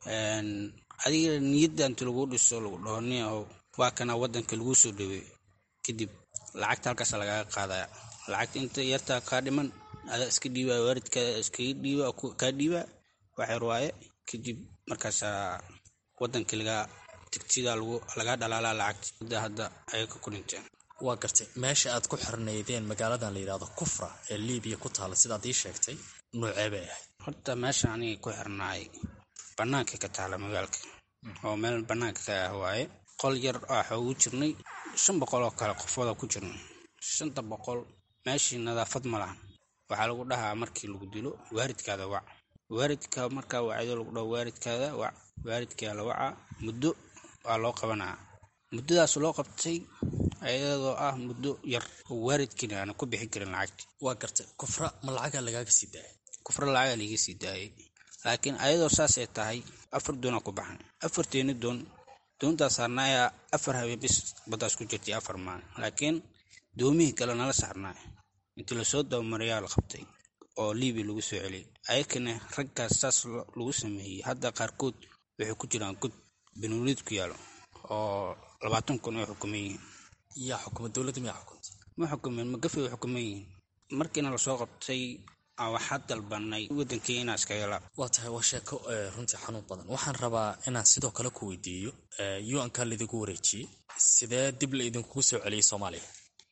adiga niyadda inti laguu dhiso lagu dhaho nia waa kana wadanka laguu soo dhaweeyo kadib lacagta halkaas lagaga qaadaya lacagta inta yartaa kaa dhiman adaa iska dhiibaa waalidkaa iskaga dhiiba kaa dhiibaa wax yar waaye kadib markaasaa wadankii lagaa tigtida lagaa dhalaalaa lacagta hadda ayay ka ku dhinteen waa gartay meesha aad ku xirnaydeen magaaladan la yidhahdo kufra ee libiya ku taala sidaad ii sheegtay noocee bay ahayd horta meesha aniga ku xirnaay banaanka ka taala magaalka oo meel banaanka ka ah waaye qol yar waxa ugu jirnay shan boqol oo kale qofooda ku jirnay shanta boqol meeshii nadaafad ma lahan waxaa lagu dhahaa markii lagu dilo waaridkaada wac waaridka markaa wacdo lagu dhaho waaridkaada wac waaridkaa la wacaa muddo waa loo qabanaa muddadaas loo qabtay ayadoo ah muddo yar oo waaridkiina aana ku bixin karin lacagti waa gartay kufra ma lacagaa lagaaga sii daayay kufra lacagaa laiga sii daayay laakiin ayadoo saasay tahay afar doonaa ku baxan afarteeni doon doontaas saarnaayaa afar habeen bis baddaas ku jirtay afar maalin laakiin doomihii kale nala saarnaay intii lasoo dabamarayaa la qabtay oo libiya lagu soo celiyay ayakana raggaas saas lagu sameeyey hadda qaarkood waxay ku jiraan god benuulid ku yaalo oo labaatan kun ay xukuman yihiin yaa xukuma dowladda miyaa xukunta ma xukumeen magafay xukuman yihiin markiina lasoo qabtay waxaa dalbanay wadankii inaa iska helaa waa tahay waa sheeko runtii xanuun badan waxaan rabaa inaan sidoo kale ku weydiiyo un-ka laidigu wareejiyey sidee dib la idinkugu soo celiyey soomaaliya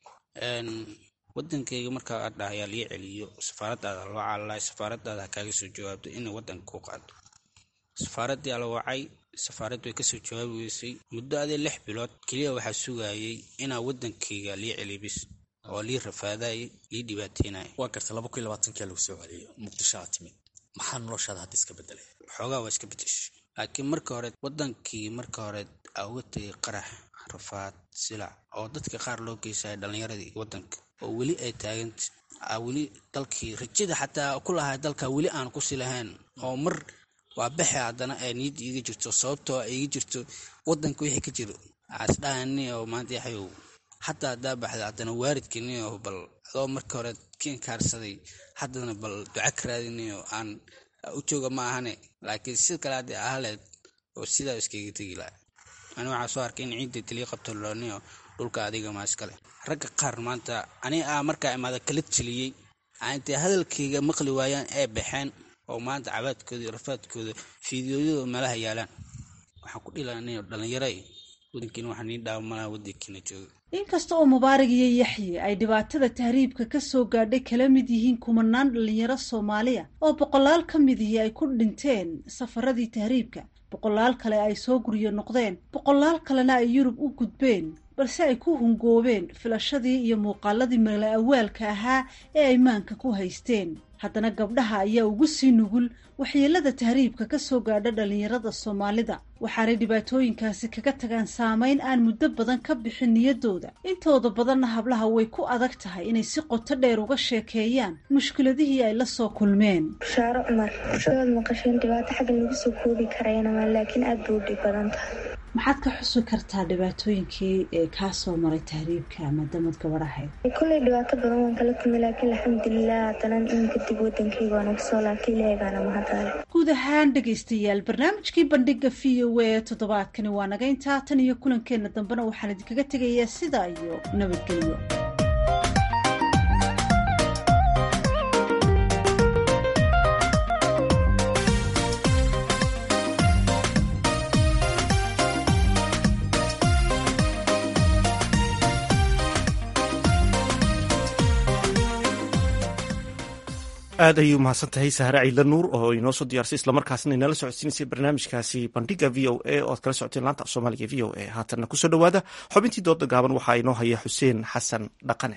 wadankayga markaa aad dhahayaa lii celiyo safaaradaada loo caalalaay safaaradaada kaaga soo jawaabto inay wadanka ku qaado safaaradii ala wacay safaarad way kasoo jawaabi weysay muddo adee lix bilood keliya waxaa sugayay inaa wadankayga lii celiyo bis oo lii rafaadayay lii dhibaataynaya waa garta laba kun labaatankia lagu soo celiyo muqdisho aad timid maxaa noloshaada hadda iska bedelay xoogaa waa iska bedeshay laakiin marka hore wadankii marka hore aa uga tegay qarax rafaad silac oo dadka qaar loo geysaya dhallinyaradii wadanka oo weli ay taaganta aa weli dalkii rajada xataa ku lahay dalka weli aan kusi lahayn oo mar waa baxe haddana ay niyadda iiga jirto sababtoo iiga jirto wadanka wixii ka jiro asdhahani oo maanta yaxayow xataa haddaa baxda haddana waaridkaniyo bal adoo marka hore kiin kaarsaday haddana bal duca ka raadinayo aan u jooga ma ahane laakiin sid kale haddii ahaleed oo sidaa iskaga tegi laha ani waxaa soo arkay in ciidda taliya qabto looniyo dhulka adiga maa iskale ragga qaar maanta ani aa markaa imaada kala teliyey intay hadalkayga maqli waayaan ee baxeen oo maanta cabaadkooda iyo rafaadkooda fiidiyooyada meelaha yaalaan waxaan ku dhilanay dhallinyara wadankiina waxaa nii dhaawamalaha wadankiina jooga inkasta oo mubaarak iyo yaxye ay dhibaatada tahriibka ka soo gaadhay kala mid yihiin kumanaan dhallinyaro soomaaliya oo boqolaal ka midihii ay ku dhinteen safaradii tahriibka boqolaal kale ay soo guryo noqdeen boqolaal kalena ay yurub u gudbeen balse ay ku hungoobeen filashadii iyo muuqaaladii mala awaalka ahaa ee ay maanka ku haysteen haddana gabdhaha ayaa ugu sii nugul waxyeelada tahriibka ka soo gaadha dhallinyarada soomaalida waxaanay dhibaatooyinkaasi kaga tagaan saamayn aan muddo badan ka bixin niyaddooda intooda badanna hablaha way ku adag tahay inay si qoto dheer uga sheekeeyaan mushkiladihii ay la soo kulmeen bushaaro cumar sidaad maqasheen dhibaato xagga lagu soo koobi karaynamaa laakiin aad bay u dhib badan tahay maxaad ka xusi kartaa dhibaatooyinkii ee kaa soo maray tahriibka ama damad gabadhahayd kulley dhibaato badan waan kala kulmay laakiin alxamdulilah haddana in kadib wadankayga waan uga soo laabtay ilaahay baana mahadale guud ahaan dhegaystayaal barnaamijkii bandhiga v o a toddobaadkani waa naga intaa tan iyo kulankeenna dambena waxaan idinkaga tegayaa sidaa iyo nabadgelyo aad ayay umahadsan tahay sahre ciidla nuur oo inoo soo diyaarsay islamarkaasna inala socodsiinaysay barnaamijkaasi bandhiga v o a oo ad kala socoteen laanta af soomaaliga v o a haatanna kusoo dhowaada xubintii dooda gaaban waxaa inoo haya xuseen xasan dhaqane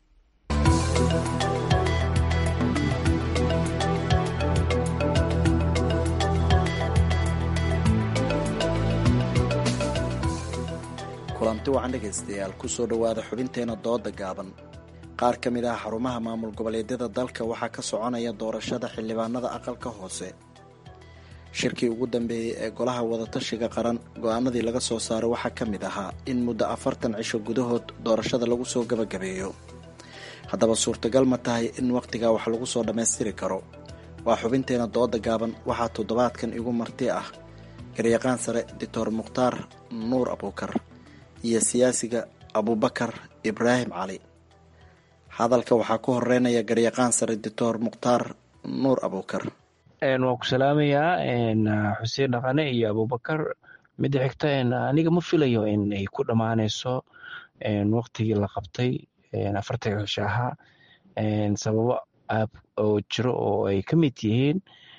kulanti wacan dhegaystayaal kusoo dhowaada xubinteena dooda gaaban qaar ka mid ah xarumaha maamul goboleedyada dalka waxaa ka soconaya doorashada xildhibaanada aqalka hoose shirkii ugu dambeeyey ee golaha wadatashiga qaran go-aanadii laga soo saaray waxaa ka mid ahaa in muddo afartan cisho gudahood doorashada lagu soo gabagabeeyo haddaba suurtagal ma tahay in wakhtigaa wax lagu soo dhammaystiri karo waa xubinteena dooda gaaban waxaa toddobaadkan igu marti ah garyaqaan sare doctor mukhtaar nuur abuukar iyo siyaasiga abuubakar ibraahim cali hadalka waxaa ku horeynaya garyaqaan sare doctor mukhtaar nuur abuukar waan ku salaamayaa xuseen dhaqane iyo abuubakar midda xigta aniga ma filayo in ay ku dhammaanayso waktigii la qabtay afartanka cisho ahaa sababo aab oo jiro oo ay ka mid yihiin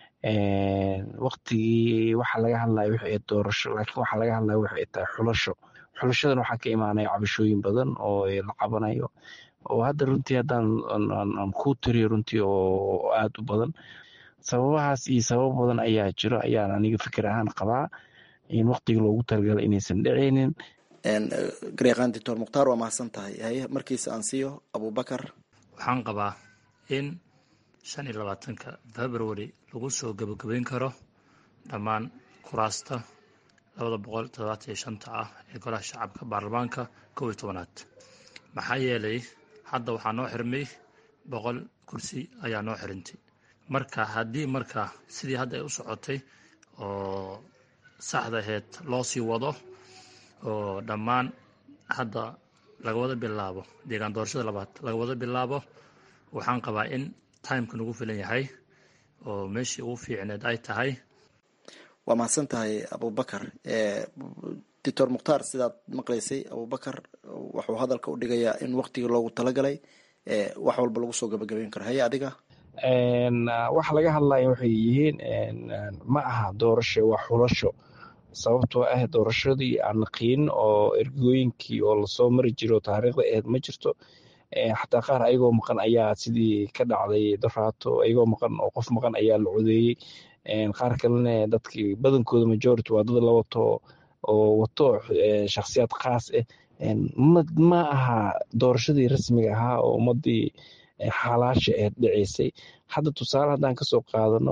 waktigii waxa laga hadlaya wixii doorasho laakiin waxa laga hadlaya waxay tahay xulasho xulashadan waxaa ka imaanaya cabashooyin badan oo la qabanayo oo hadda runtii haddaan aan ku tiriyo runtii oo aada u badan sababahaas iyo sababo badan ayaa jiro ayaan aniga fikir ahaan qabaa in waktigii loogu talagalay inaysan dhicaynin garyaqaan doctor mukhtaar waa mahadsan tahay haye markiisa aan siiyo abuubakar waxaan qabaa in shan iyo labaatanka february lagu soo gebagabeyn karo dhammaan kuraasta labada boqol toddobaatan iyo shanta ah ee golaha shacabka baarlamaanka kow iyo tobanaad maxaa yeelay hadda waxaa noo xirmay boqol kursi ayaa noo xirintay marka haddii marka sidii hadda ay u socotay oo saxda aheyd loo sii wado oo dhammaan hadda laga wada bilaabo deegaan doorashada labaad laga wada bilaabo waxaan qabaa in timeka nagu filan yahay oo meeshii ugu fiicneed ay tahay waa mahadsan tahay abubakar doctor mukhtaar sidaad maqlaysay abubakar wuxuu hadalka u dhigayaa in waktigii loogu talagalay wax walba lagu soo gabagabeyn karo haye adiga waxa laga hadlaya waxay yihiin ma aha doorasho waa xulasho sababtoo ah doorashadii aan naqiinin oo ergooyinkii oo lasoo mari jiro taariikhda aheyd ma jirto xataa qaar ayagoo maqan ayaa sidii ka dhacday doraato ayagoo maqan oo qof maqan ayaa la codeeyey qaar kalena dadkii badankooda majority waa dad la wato oo wato shakhsiyaad khaas ah ma aha doorashadii rasmiga ahaa oo ummadii xalaasha aheyd dhiceysay hadda tusaale haddaan kasoo qaadano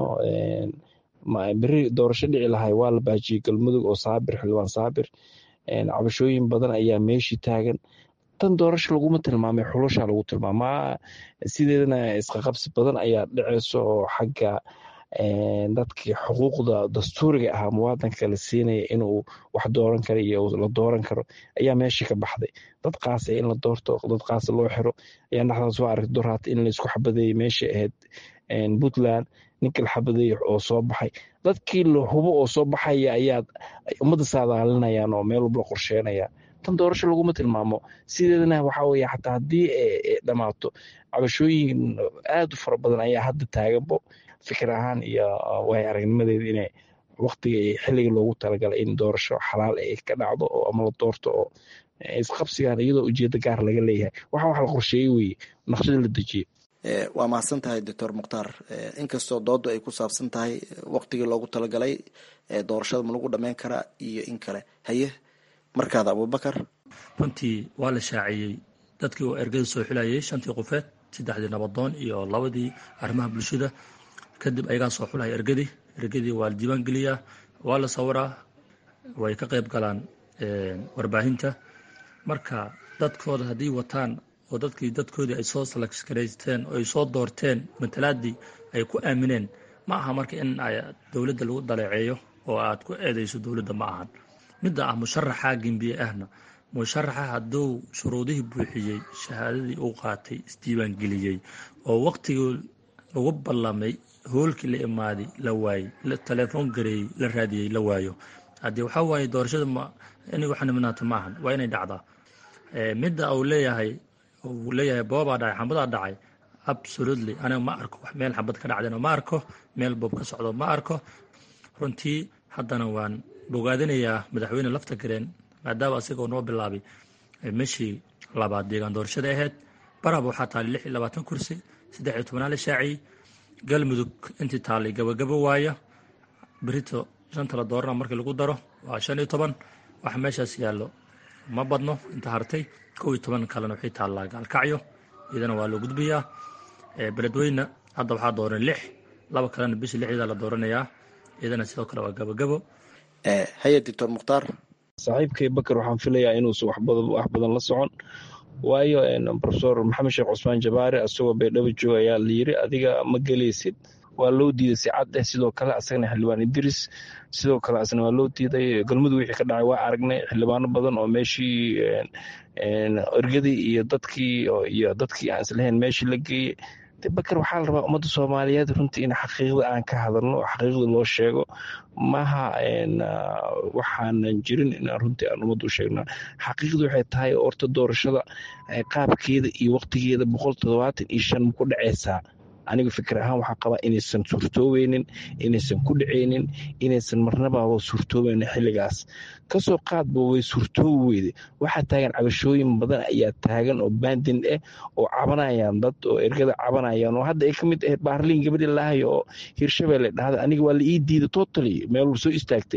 beri doorasho dhici lahay waa la baajiyey galmudug oo saabir xildhibaan saabir cabashooyin badan ayaa meeshii taagan tan doorasho laguma tilmaamay xulasha lagu tilmaamaa sideedana isqaqabsi badan ayaa dhiceyso oo xagga dadkii xuquuqda dastuuriga ahaa muwaadanka la siinaya inuu wax dooran karo iyo la dooran karo ayaa meeshii ka baxday dad qaasa in la doorto dad qaasa loo xiro ayaa dhexdaas soo aragtay doraata in laysku xabadeeyey meeshii ahayd puntland ninka la xabadeeyey oo soo baxay dadkii la hubo oo soo baxaya ayaa ummadda saadaalinayaan oo meel walba la qorsheynaya tan doorasho laguma tilmaamo sideedana waxaa weye xataa haddii dhammaato cabashooyin aad u fara badan ayaa hadda taaganbo fikir ahaan iyo waay aragnimadeeda inay waktiga xilliga loogu talagalay in doorasho xalaal ay ka dhacdo oo ama la doorto oo isqabsigan iyadoo ujeedo gaar laga leeyahay waxa wax la qorsheeyey weye naqshada la dejiyey waa mahadsan tahay doctor mukhtaar inkastoo doodu ay ku saabsan tahay waktigii loogu talagalay doorashada ma lagu dhameyn karaa iyo in kale haye markaada abubakar runtii waa la shaaciyey dadkii oo ergada soo xulayay shantii qofeed saddexdii nabadoon iyo labadii arrimaha bulshada kadib ayagaa soo xulaya ergadii ergadii waa la diiwaan geliyaa waa la sawiraa way ka qayb galaan warbaahinta marka dadkooda haddii wataan oo dadkii dadkoodii ay soo salakskaraysteen oo ay soo doorteen matalaadii ay ku aamineen ma aha marka in dowladda lagu daleeceeyo oo aad ku eedeyso dowladda ma ahan midda ah musharaxa gembiye ahna musharaxa hadduu shuruudihii buuxiyey shahaadadii uu qaatay isdiiwaan geliyey oo waqtigii lagu ballamay hoolkii la imaaday la waayey telefoon gareeyey la raadiyey la waayo haddii waxaa waaye doorashada ma inay wax niminaato ma ahan waa inay dhacdaa midda uu leeyahay uu leeyahay boobaa dhacay xambadaa dhacay absolutely aniga ma arko wax meel xabad ka dhacdayna ma arko meel boob ka socdo ma arko runtii haddana waan bogaadinayaa madaxweyne lafta gareen maadaama asagoo noo bilaabay meshii labaad deegaan doorashada ahayd baraba waxaa taallay lix iyo labaatan kursi saddex iyo tobnaa la shaaciyey galmudug intii taallay gabagabo waaya berito shanta la doorana markii lagu daro waa shan iyo toban waxa meeshaas yaallo ma badno inta hartay kow iyo toban kalena waxay taallaa gaalkacyo iyadana waa loo gudbayaa beledweyne hadda waxaa dooran lix laba kalena bishii lixdeeda la dooranayaa iyadana sidoo kale waa gabagabo haye doctor mukhtaar saaxiibkay bakar waxaan filayaa inuusan wax badan la socon waayo profesor maxamed sheekh cusmaan jabaare asagoo baydhabo jooga ayaa la yiri adiga ma gelaysid waa loo diiday si cad eh sidoo kale asagana xildhibaan idris sidoo kale asna waa loo diiday galmudug wixii ka dhacay waa aragnay xildhibaano badan oo meeshii ergadii iyo dadkii iyo dadkii aan islahayn meeshii la geeyey bakar waxaa la rabaa ummadda soomaaliyeed runtii in xaqiiqda aan ka hadalno oo xaqiiqda loo sheego maha waxaanan jirin inaan runtii aan ummadda u sheegna xaqiiqda waxay tahay orta doorashada qaabkeeda iyo waqtigeeda boqol toddobaatan iyo shan ku dhaceysaa aniga fikir ahaan waxaa qabaa inaysan suurtoobeynin inaysan ku dhaceynin inaysan marnababa suurtoobeynin xilligaas kasoo qaadba way suurtoobi weyde waxaa taagan cabashooyin badan ayaa taagan oo baandin ah oo cabanayaan dad oo ergada cabanayaan oo hadda ay ka mid ahayd baarliin gabadhi lahayo oo hirshabelle dhahda aniga waa la ii diiday totally meel soo istaagtay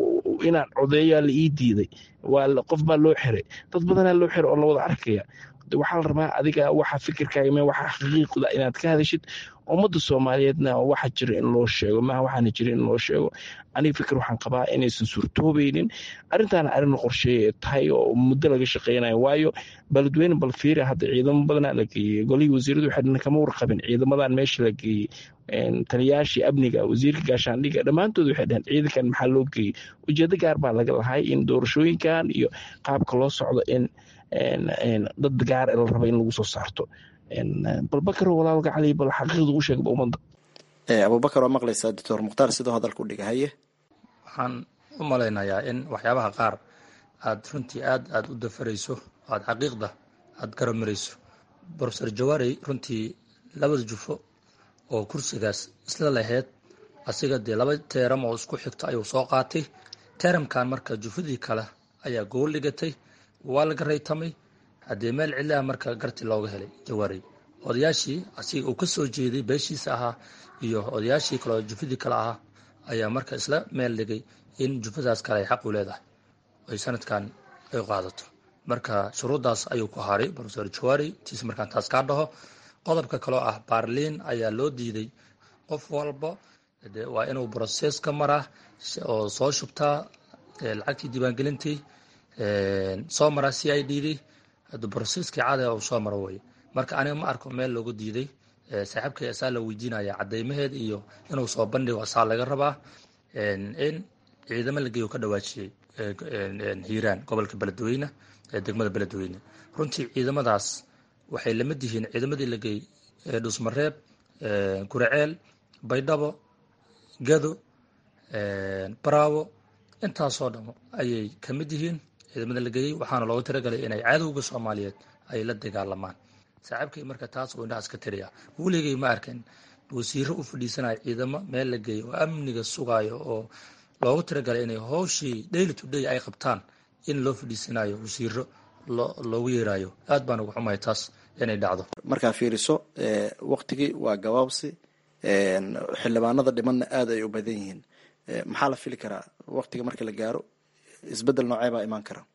inaan codeeyaa la ii diiday waa qof baa loo xiray dad badanaa loo xiray oo la wada arkaya waxaa la rabaa adiga waxa fikirkaaga me waxa xaqiiqda inaad ka hadashid ummadda soomaaliyeedna waxa jira in loo sheego maaha waxaana jira in loo sheego aniga fikir waxaan qabaa inaysan suurtoobeynin arrintaana arrin qorsheeye tahay oo muddo laga shaqeynayo waayo beledweyne balfiira hadda ciidamo badanaa la geeyey golihii wasiiradu waxay kama warqabin ciidamadan meesha la geeyey taliyaashii amniga wasiirka gaashaandhiga dhammaantood waxay dhaheen ciidankan maxaa loo geeyey ujeedo gaar baa laga lahay in doorashooyinkan iyo qaabka loo socdo in dad gaar la raba in lagu soo saarto balbakar walaalka cali bal xaqiiqda u sheegba ummadda abubakar waa maqlaysaa doctor mukhtaar sidoo hadalka u dhiga haye waxaan u malaynayaa in waxyaabaha qaar aad runtii aad aad u dafarayso aad xaqiiqda aad garamarayso brofesor jawaarey runtii labada jufo oo kursigaas isla lahayd asiga dee laba teeram oo isku xigto ayuu soo qaatay teeramkan marka jufadii kale ayaa gool dhigatay waa laga raytamay haddee meel cidlaha marka garti looga helay jawaarey odayaashii asiga uu ka soo jeeday beeshiisa ahaa iyo odayaashii kale oo jufadii kale ahaa ayaa marka isla meel dhigay in jufadaas kale ay xaq u leedahay ay sanadkan ay qaadato marka shuruuddaas ayuu ku haray brofesor jawaari tiis markaan taas kaa dhaho qodobka kaloo ah baarliin ayaa loo diiday qof walba waa inuu brosees ka maraa oo soo shubtaa lacagtii diiwaangelintii soo maraa c i d d broseskii caadiga uu soo maro weye marka aniga ma arko meel loogu diiday saaxiibkay asaa la weydiinaya cadeymaheed iyo inuu soo bandhigo asaa laga rabaa in ciidamo la geeyo ka dhawaajiyey hiiraan gobolka beledweyne ee degmada beledweyne runtii ciidamadaas waxay lamid yihiin ciidamadii la geeyey dhusmareeb guraceel baydhabo gado baraawo intaasoo dham ayay ka mid yihiin ciidamada la geeyey waxaana loogu talagalay inay cadowga soomaaliyeed ay la dagaalamaan saaxiibkay marka taas uu indhahaas ka tiriya weligay ma arkin wasiiro u fadhiisanayo ciidamo meel la geeyo oo amniga sugaayo oo loogu talagalay inay howshii daily to day ay qabtaan in loo fadhiisanayo wasiiro loogu yeerayo aad baan uga xumahay taas inay dhacdo markaa fiiriso waktigii waa gabaabsi xildhibaanada dhimanna aad ay u badan yihiin maxaa la fili karaa waktiga marka la gaaro isbedel noocee baa imaan kara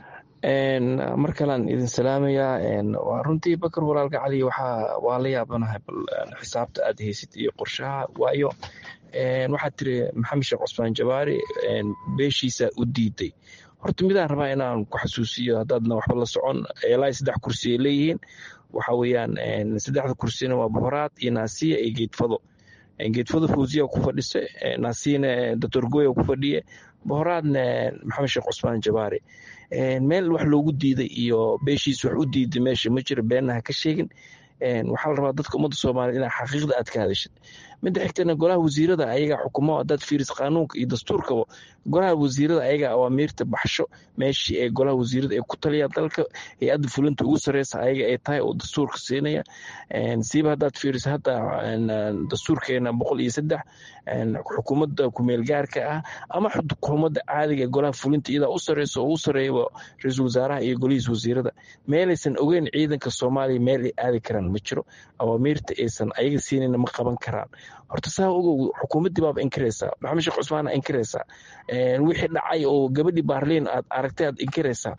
mar kalean idin salaamayaa waa runtii bakar walaalka cali waxaa waa la yaabanahay bal xisaabta aad haysid iyo qorshaha waayo waxaad tiri maxamed sheekh cusmaan jabaari beeshiisa u diiday horta midaan rabaa inaan ku xasuusiyo haddaadna waxba la socon ilaa saddex kursi ay leeyihiin waxa weeyaan saddexda kursina waa bohoraad iyo naasiya iyo geedfado geedfado fawziya ku fadhisa naasiyana doctor goya ku fadhiye bohoraadna maxamed sheekh cusmaan jabaari meel wax loogu diiday iyo beeshiis wax u diiday meesha ma jiro beenna ha ka sheegin waxaa la rabaa dadka ummadda soomaaliya inaa xaqiiqda aad ka hadashid midda xigtana golaha wasiirada ayaga xukumo haddaad fiiris qaanuunka iyo dastuurkaba golaha wasiirada ayaga awaamiirta baxsho meeshii ee golaha wasiirada ay ku taliyaan dalka hay-adda fulinta ugu sareysa ayaga ay tahay oo dastuurka siinaya siiba haddaad fiiris hadda dastuurkeena boqol iyo saddex xukuumadda kumeel gaarka ah ama xukuumadda caadiga ee golaha fulinta iyadaa u sareysa oo u sareeyaba ra-iisul wasaaraha iyo golihiis wasiirada meelaysan ogeyn ciidanka soomaaliya meel ay aadi karaan ma jiro awaamiirta aysan ayaga siinayna ma qaban karaan horta saa ogow xukuumaddii baaba inkiraysaa maxamed sheekh cusmaana inkiraysaa wixii dhacay oo gabadhii baarliin aad aragtay aad inkiraysaa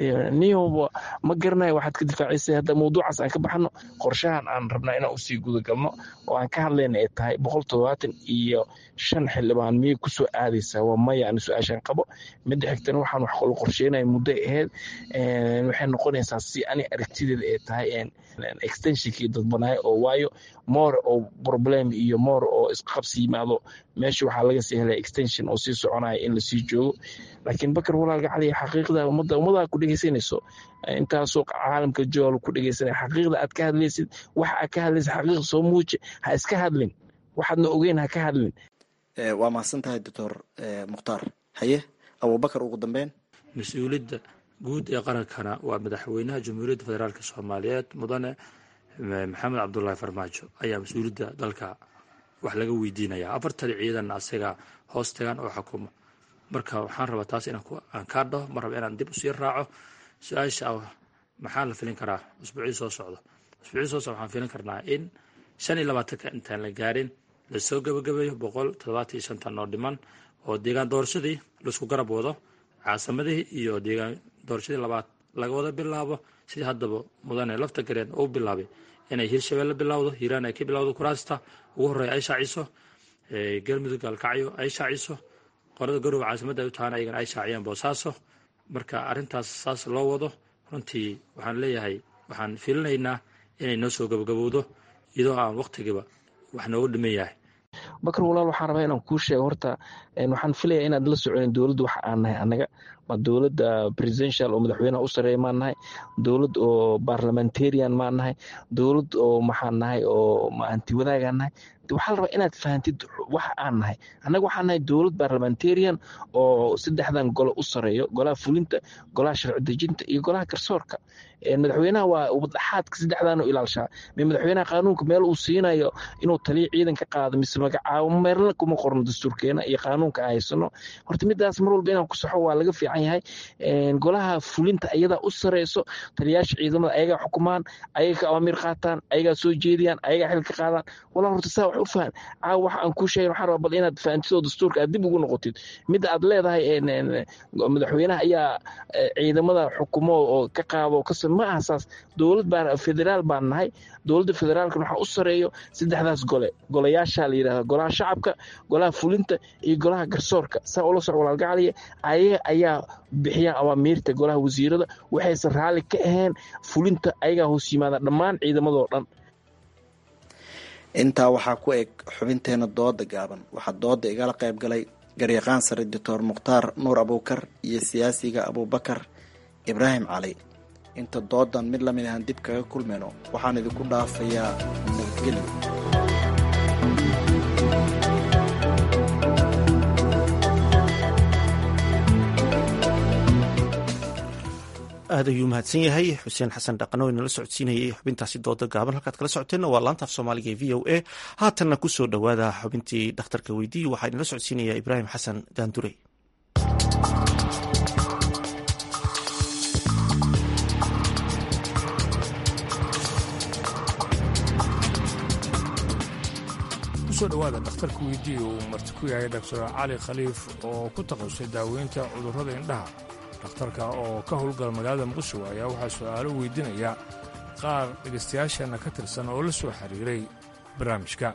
niyoba ma garanayo waxaad ka difaacisay hadda mawduucaas aan ka baxno qorshahan aan rabnaa inaan usii gudagalno oo aan ka hadlayna ay tahay boqol toddobaatan iyo shan xildhibaan miyay kusoo aadaysaa waa maya ani su-aashaan qabo midda xigtana waxaan wax kalo qorsheynaya muddo ahayd waxay noqonaysaa si ani aragtideeda ay tahay extensionkii dadbanaayo oo waayo moor oo problem iyo moor oo isqabsi yimaado meesha waxaa laga sii helay extension oo sii soconaya in lasii joogo laakiin bakar walaalka cali xaqiiqda ummadda ummadaa ku dhegeysanayso intaasoo caalamka jool ku dhegeysanaya xaqiiqda aad ka hadlaysid waxa aad ka hadlaysid xaqiiqa soo muuji ha iska hadlin waxaadna ogeyn ha ka hadlin waa mahadsan tahay doctor mukhtaar haye abubakar ugu dambeyn mas-uuliyadda guud ee qarankana waa madaxweynaha jamhuuriyadda federaalk soomaaliyeed mudane maxamed cabdulaahi farmaajo ayaa mas-uuliyadda dalka wax laga weydiinayaa afartan ciidan asaga hoos tagaan oo xukumo marka waxaan rabaa taas inaan kaa dhaho ma raba inaan dib usii raaco su-aasha maxaa la filin karaa usbuucii soo socdo usbuucii soo socdo waxaan filin karnaa in shan iyo labaatanka intaan la gaarin lasoo gabagabeeyo boqol toddobaatan iyo shantan oo dhiman oo deegaan doorashadii laisku garab wado caasimadihii iyo deegaan doorashadii labaad laga wada bilaabo sidii haddaba mudane lafta gareen uu bilaabay inay hirshabelle bilowdo hiiraan ay ka bilowdo kuraasta ugu horreeya ay shaaciso galmudug gaalkacyo ay shaaciso qorada garowe caasimadda ay u tahaan ayagana ay shaaciyaan boosaaso marka arrintaas saas loo wado runtii waxaan leeyahay waxaan fiilinaynaa inay noo soo gabagabowdo iyadoo aan wakhtigiiba wax noogu dhiman yahay bakar walaal waxaan rabaa inaan kuu sheego horta waxaan filaya inaad la soconin dowladda waxa aan nahay annaga ma dowladda presidential oo madaxweynaha u sareeya maan nahay dowlad oo parliamentarian maan nahay dowlad oo maxaan nahay oo anti wadaagaan nahay waxaa la rabaa inaad fahantid waxa aan nahay annaga waxaan nahay dowlad parliamentarian oo saddexdan golo u sareeyo golaha fulinta golaha sharci dejinta iyo golaha garsoorka madaxweynaha waa ubadhaxaadka saddexdan u ilaalshaa me madaxweynaha qaanuunka meel uu siinayo inuu taliya ciidan ka qaado mise magacaabo meelna kuma qorno dastuurkeena iyo qaanuunka aan haysano horta midaas mar walba inaan ku saxo waa laga fiican yahay golaha fulinta ayadaa u sareyso taliyaasha ciidamada ayagaa xukumaan ayaga ka awaamiir qaataan ayagaa soo jeediyaan ayagaa xil ka qaadaan walaa horta saa wax u fahan caawa waxa aan kuu sheegin waxaa rabaa bal inaad fahantid oo dastuurka aad dib ugu noqotid midda aad leedahay madaxweynaha ayaa ciidamada xukumo oo ka qaado ka ma aha saas dowlad baa federaal baan nahay dowladda federaalkan waxaa u sareeyo saddexdaas gole golayaasha la yidhahda golaha shacabka golaha fulinta iyo golaha garsoorka saa ula soc walaalgacaliya ayaga ayaa bixiyaan awaamiirta golaha wasiirada waxaysan raalli ka ahayn fulinta ayagaa hoos yimaada dhammaan ciidamadoo dhan intaa waxaa ku eg xubinteena dooda gaaban waxaa dooda igala qayb galay garyaqaan sare doctor mukhtaar nuur abuukar iyo siyaasiga abuubakar ibraahim cali inta doodan mid lamid ahaan dib kaga kulmayno waxaan idinku dhaafayaa nabadgelyo aad ayuu mahadsan yahay xuseen xasan dhaqano inala socodsiinayay xubintaasi dooda gaaban halkaad kala socoteenna waa laanta af soomaaliga ee v o a haatanna ku soo dhowaada xubintii dhakhtarka weydiiyi waxaa inala socodsiinaya ibraahim xasan daandurey kusoo dhowaada dhakhtarka weydiiya uu marti ku yahay doctor cali khaliif oo ku takhasusay daaweynta cudurrada indhaha dhakhtarka oo ka howlgala magaalada muqdisho ayaa waxaa su'aalo weydiinaya qaar dhegaystayaasheenna ka tirsan oo la soo xiriiray barnaamijka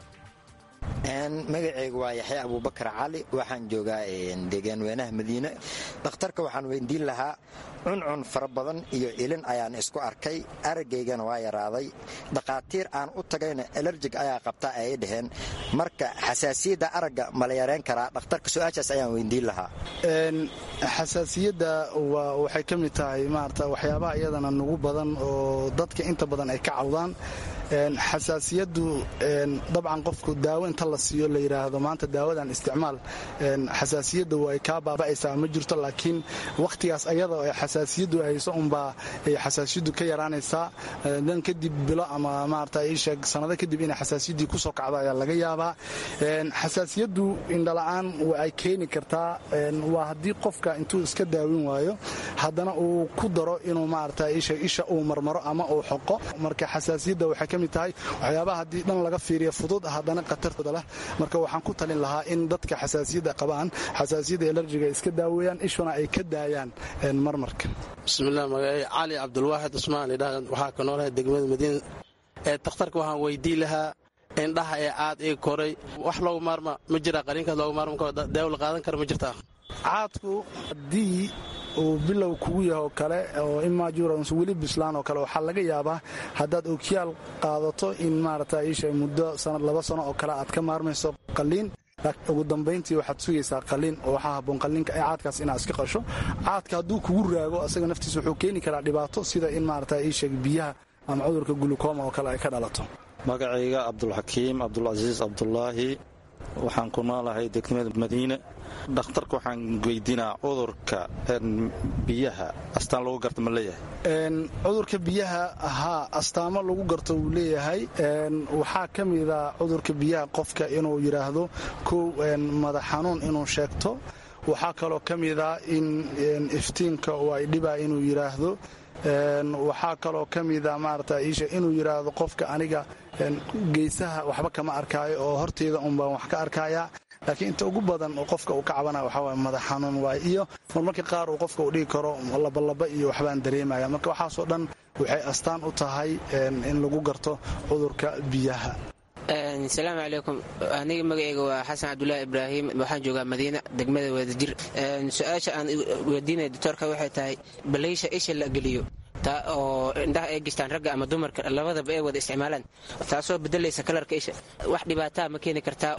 magaceyga waa yaxya abuubakar cali waxaan joogaa deegaan weynaha madiine dhakhtarka waxaan weydiin lahaa cuncun fara badan iyo ilin ayaan isku arkay arageygana waa yaraaday dhakhaatiir aan u tagayna elerjig ayaa qabta ayay dhaheen marka xasaasiyadda aragga mala yareen karaa dhakhtarka su-aashaas ayaan weydiin lahaa xasaasiyadda waxay ka mid tahay maarata waxyaabaha iyadana nugu badan oo dadka inta badan ay ka cawdaan xasaasiyaddu dabcan qofku daawo inta la siiyo la yidhaahdo maanta daawadan isticmaal xasaasiyadda way kaa baaba'aysaa ma jirto laakiin wakhtigaas ayada oo xasaasiyaddu hayso unbaa ay xasaasiyaddu ka yaraanaysaa dan kadib bilo ama maarata iisheeg sanado kadib inay xasaasiyaddii kusoo kacdo ayaa laga yaabaa xasaasiyaddu indhala'aan ay keeni kartaa waa haddii qofka intuu iska daawin waayo haddana uu ku daro inuu maarata iisheeg isha uu marmaro ama uu xoqo marka xasaasiyadda waxay ka mid tahay waxyaabaha haddii dhan laga fiiriya fudud haddana khatartooda leh marka waxaan ku talin lahaa in dadka xasaasiyadda qabaan xasaasiyadda elerjiga iska daaweeyaan ishuna ay ka daayaan marmarka bismilah magacey cali cabdulwaaxid cusmaan idha waxaa ka noolahay degmada madiina ee dakhtarka waxaan weydii lahaa indhaha ee aad ii koray wax loogu maarma ma jira qariinkaas loogu maarma daawo la qaadan kara ma jirtaa caadku haddii uu bilow kugu yaho kale oo imajurans weli bislaan oo kale waxaa laga yaabaa haddaad okiyaal qaadato in maarata iisha muddo sanad laba sano oo kale aad ka maarmayso qaliin ugu dambayntii waxaad sugaysaa qaliin oo waxaa haboon qaliinka ee caadkaas inaad iska qasho caadka hadduu kugu raago asaga naftiisa wuxuu keeni karaa dhibaato sida in maarata iisheeg biyaha ama cudurka gulukoma oo kale ay ka dhalato magacayga cabdulxakiim cabdulcasiis cabdulaahi waxaan ku noolahay degmada madiine dhakhtarka waxaan weydiinaa cudurka biyaha astaan lagu garta ma leeyahay cudurka biyaha haa astaamo lagu garto wuu leeyahay waxaa ka mida cudurka biyaha qofka inuu yidhaahdo kow madax xanuun inuu sheegto waxaa kaloo ka mida in iftiinka oo ay dhibaa inuu yidhaahdo waxaa kaloo ka mida maarata iisha inuu yidhaahdo qofka aniga geesaha waxba kama arkaayo oo horteyda unbaan wax ka arkaya laakiin inta ugu badan oo qofka uu ka cabanaya waxaa waay madax xanuun waay iyo marmarka qaar uu qofka uu dhigi karo labalaba iyo waxbaan dareemaya marka waxaasoo dhan waxay astaan u tahay in lagu garto cudurka biyaha asalaamu calaykum aniga magaceyga waa xasan cabdulaahi ibraahim waxaan joogaa madiina degmada wadajir su-aasha aan weydiinaya doctoorka waxay tahay balaysha isha la geliyo taa oo indhaha ay gishtaan ragga ama dumarka labadaba ay wada isticmaalaan taasoo bedelaysa kalarka isha wax dhibaataa ma keeni kartaa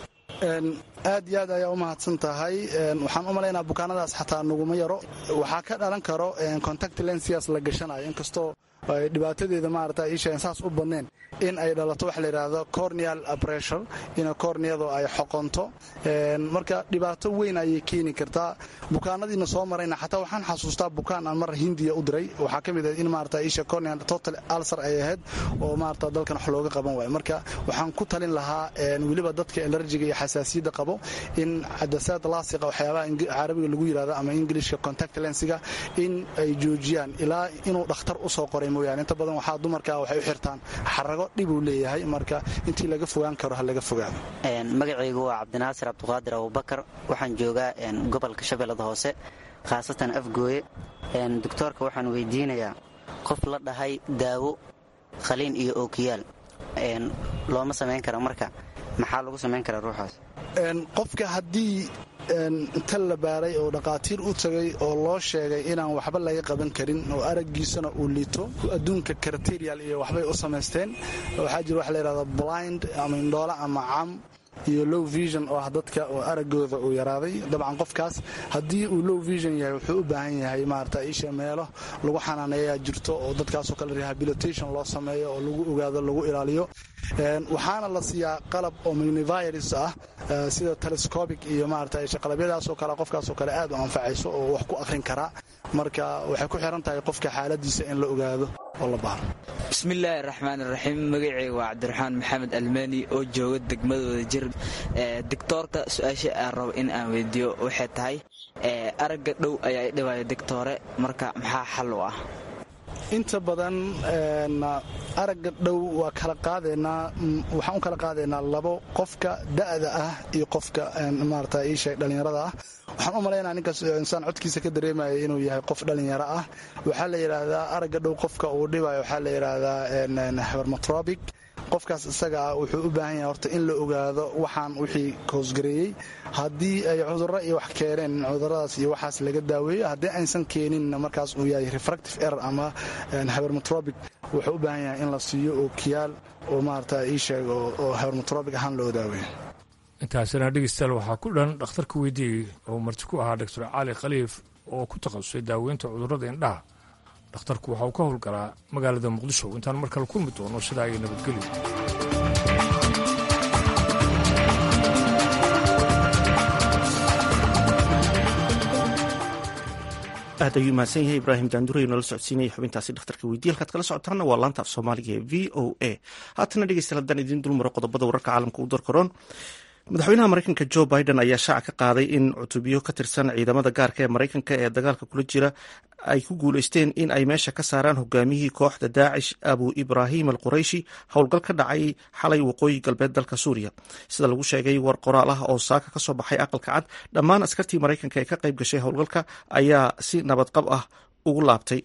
aad iyo aad ayaa u mahadsan tahay waxaan u malaynaa bukaanadaas xataa naguma yaro waxaa ka dhalan karo contact lensias la gashanayo inkastoo dhibaatadeeda maarata isha saas u badneen in ay dhalato waxa la yidhaahdo corneal pressure in corneadu ay xoqonto marka dhibaato weyn ayay keeni kartaa bukaanadiina soo marayna xataa waxaan xasuustaa bukaan aan mar hindiya u diray waxaa ka mid ah in maarata isha corneal total ulcer ay ahayd oo maarata dalkan wax looga qaban waayo marka waxaan ku talin lahaa weliba dadka allergiga iyo xasaasiyadda qabo in cadasaad laasiqa waxyaabaha carabiga lagu yidhahdo ama ingilishka contact lensiga in ay joojiyaan ilaa inuu dhakhtar usoo qoray mooyaane inta badan waxaa dumarka waxay u xirtaan xarago dhibuu leeyahay marka intii laga fogaan karo ha laga fogaado magacaygu waa cabdinaasir cabdiqaadir abubakar waxaan joogaa gobolka shabeellada hoose khaasatan afgooye doctoorka waxaan weydiinayaa qof la dhahay daawo khaliin iyo ookiyaal looma samayn kara marka maxaa lagu samayn karaa ruuxaas qofka haddii inta la baaray oo dhaqaatiir u tagay oo loo sheegay inaan waxba laga qaban karin oo araggiisana uu liito adduunka karterial iyo waxbay u samaysteen waxaa jira waxa layidhahda blind ama indhoole ama cam iyo low vision oo ah dadka oo araggooda uu yaraaday dabcan qofkaas haddii uu low vision yahay wuxuu u baahan yahay maarata isha meelo lagu xanaaneeyaa jirto oo dadkaasoo kale rehabilitation loo sameeyo oo lagu ogaado lagu ilaaliyo waxaana la siiyaa qalab oo magnivirus ah sida telescobic iyo maarata qalabyadaasoo kale qofkaasoo kale aad u anfacayso oo wax ku akhrin karaa marka waxay ku xiran tahay qofka xaaladiisa in la ogaado oo la baaro bismillaahi raxmaan iraxiim magaceyga waa cabdiraxmaan maxamed almani oo jooga degmadooda jir doctoorka su-aasha aan rabo in aan weydiiyo waxay tahay aragga dhow ayaa idhibayo doctoore marka maxaa xal u ah inta badan aragga dhow waa kala qaadaynaa waxaan u kala qaadaynaa labo qofka da'da ah iyo qofka maarata iisheeg dhallinyarada ah waxaan u malaynaa ninkaas insaan codkiisa ka dareemaya inuu yahay qof dhallinyaro ah waxaa la yidhaahdaa aragga dhow qofka uu dhibayo waxaa la yidhaahdaa hermatrobic qofkaas isaga ah wuxuu u baahan yahay horta in la ogaado waxaan wixii koosgareeyey haddii ay cudurro iyo wax keeneen cuduradaas iyo waxaas laga daaweeyo haddii aysan keeninna markaas uu yahay refractive error ama hermatrobic wuxuu u baahan yahay in la siiyo ookiyaal oo maarata ii sheeg oo hermatrobic ahaan loo daaweeyo intaasina dhegeystayaal waxaa ku dhan dhakhtarka weydiiyey oo marti ku ahaa doctor cali khaliif oo ku takhasusay daaweynta cudurrada indhaha dhakhtarku waxa uu ka howlgalaa magaalada muqdisho intaan mar kale kulmi doono sidaa iyo nabadgelyo aad ayuu mahadsan yahay ibraahim daanduray noola socodsiinaya xubintaasi dhakhtarka weydiye halkaad kala socotaana waa laanta af soomaaliga ee v o a haatana dhegeystayaal haddaan idiin dulmaro qodobada wararka caalamka u darkaroon madaxweynaha mareykanka jo biden ayaa shaaca ka qaaday in cutubyo ka tirsan ciidamada gaarka ee mareykanka ee dagaalka kula jira ay ku guuleysteen in ay meesha ka saaraan hogaamiyihii kooxda daacish abu ibraahim al qurayshi howlgal ka dhacay xalay waqooyi galbeed dalka suuriya sida lagu sheegay war qoraal ah oo saaka ka soo baxay aqalka cad dhammaan askartii mareykanka ee ka qayb gashay howlgalka ayaa si nabadqab ah ugu laabtay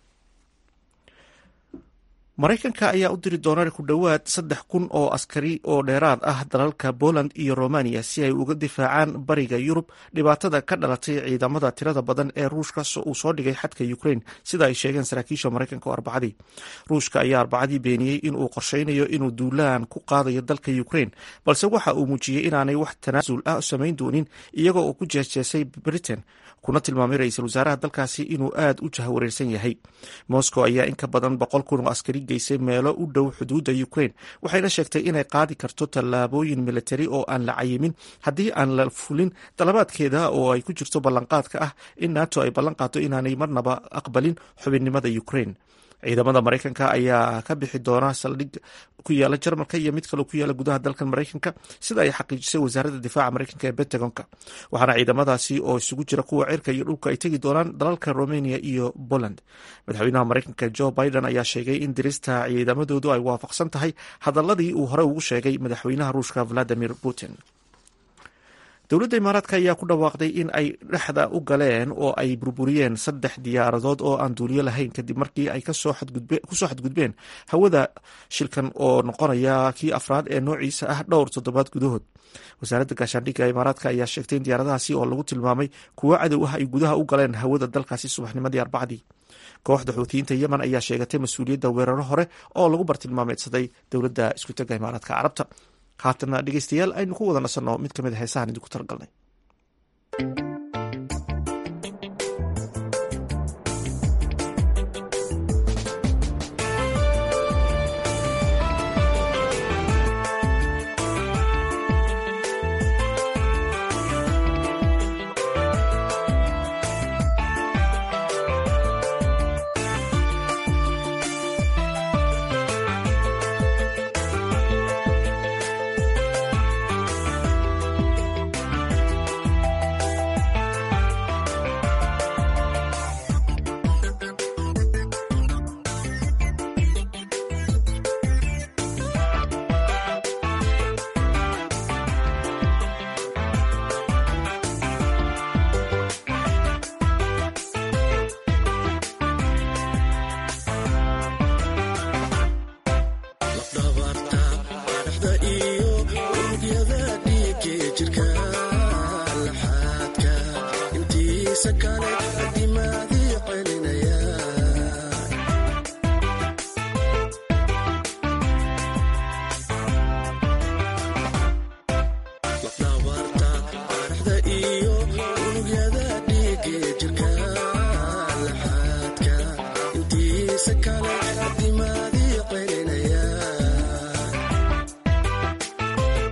maraykanka ayaa u diri doona ku dhowaad saddex kun oo askari oo dheeraad ah dalalka poland iyo romania si ay uga difaacaan bariga yurub dhibaatada ka dhalatay ciidamada tirada badan ee ruushka uu soo dhigay xadka ukraine sida ay sheegeen saraakiisha maraykanka oo arbacadii ruushka ayaa arbacadii beeniyey inuu qorsheynayo inuu duulaan ku qaadayo dalka ukraine balse waxa uu muujiyey inaanay wax tanaasul ah samayn doonin iyagoo uu ku jeesjeesay britain kuna tilmaamay ra-iisul wasaaraha dalkaasi inuu aad u jahwareersan yahay moscow ayaa in ka badan boqol kun oo askari geysay meelo u dhow xuduudda ukraine waxayna sheegtay inay qaadi karto tallaabooyin militari oo aan la cayimin haddii aan la fulin dalabaadkeeda oo ay ku jirto ballanqaadka ah in nato ay ballan qaado inaanay marnaba aqbalin xubinnimada ukraine ciidamada maraykanka ayaa ka bixi doona saldhig ku yaala jarmalka iyo mid kaloo ku yaala gudaha dalkan maraykanka sida ay xaqiijisay wasaaradda difaaca maraykanka ee bentagonka waxaana ciidamadaasi oo isugu jira kuwa cirka iyo dhulka ay tegi doonaan dalalka romania iyo poland madaxweynaha maraykanka jo biden ayaa sheegay in dirista ciidamadoodu ay waafaqsan tahay hadaladii uu hore ugu sheegay madaxweynaha ruushka valadimir putin dowladda imaaraadka ayaa ku dhawaaqday in ay dhexda u galeen oo ay burburiyeen saddex diyaaradood oo aan duuliyo lahayn kadib markii ay kusoo xadgudbeen hawada shilkan oo noqonaya kii afraad ee noociisa ah dhowr toddobaad gudahood wasaaradda gaashaandhigga imaaraadka ayaa sheegtay in diyaaradahaasi oo lagu tilmaamay kuwo cadow ah ay gudaha u galeen hawada dalkaasi subaxnimadii arbacdii kooxda xuutiyiinta yemen ayaa sheegatay mas-uuliyadda weeraro hore oo lagu bartilmaameedsaday dowladda iskutagga imaaraadka carabta haatana dhegeystayaal aynu ku wada nasanno mid ka mid a heesahan idinku talagalnay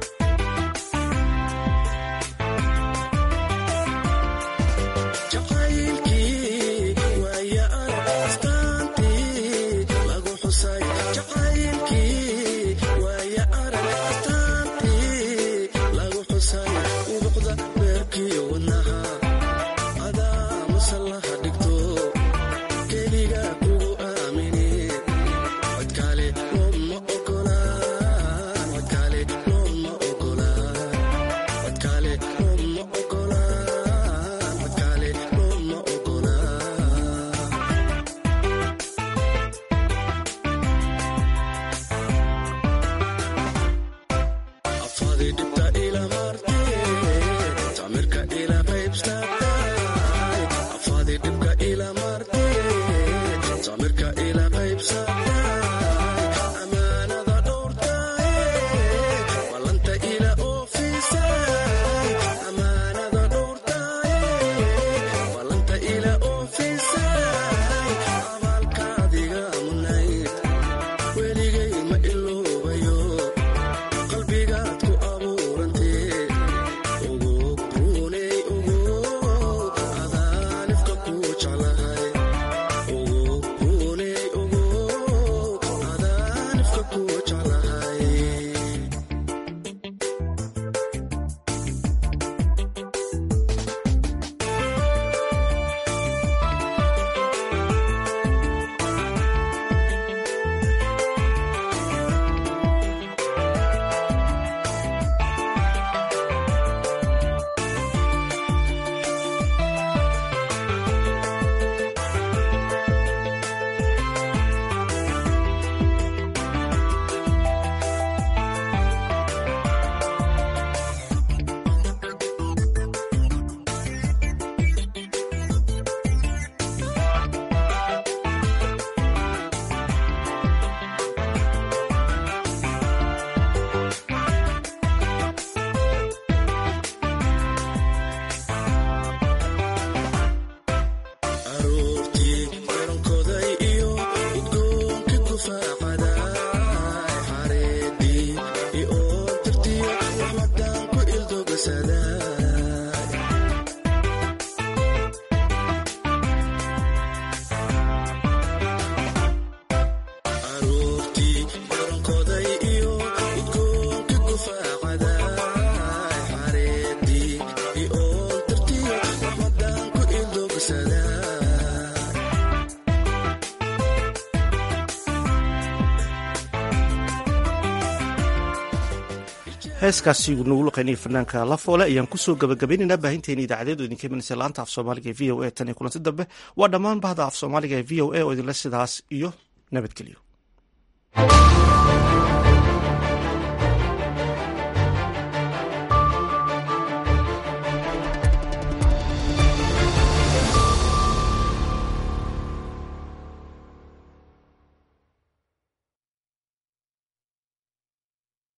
Jacay heeskaasi nagu luqaynaya fanaanka lafoole ayaan kusoo gabagabaynaynaa baahinteena idaacadeed oo idinka imanaysa laanta af soomaaliga ee v o a tan iyo kulanti dambe waa dhammaan bahda af soomaaliga ee v o a oo idinle sidaas iyo nabadgelyo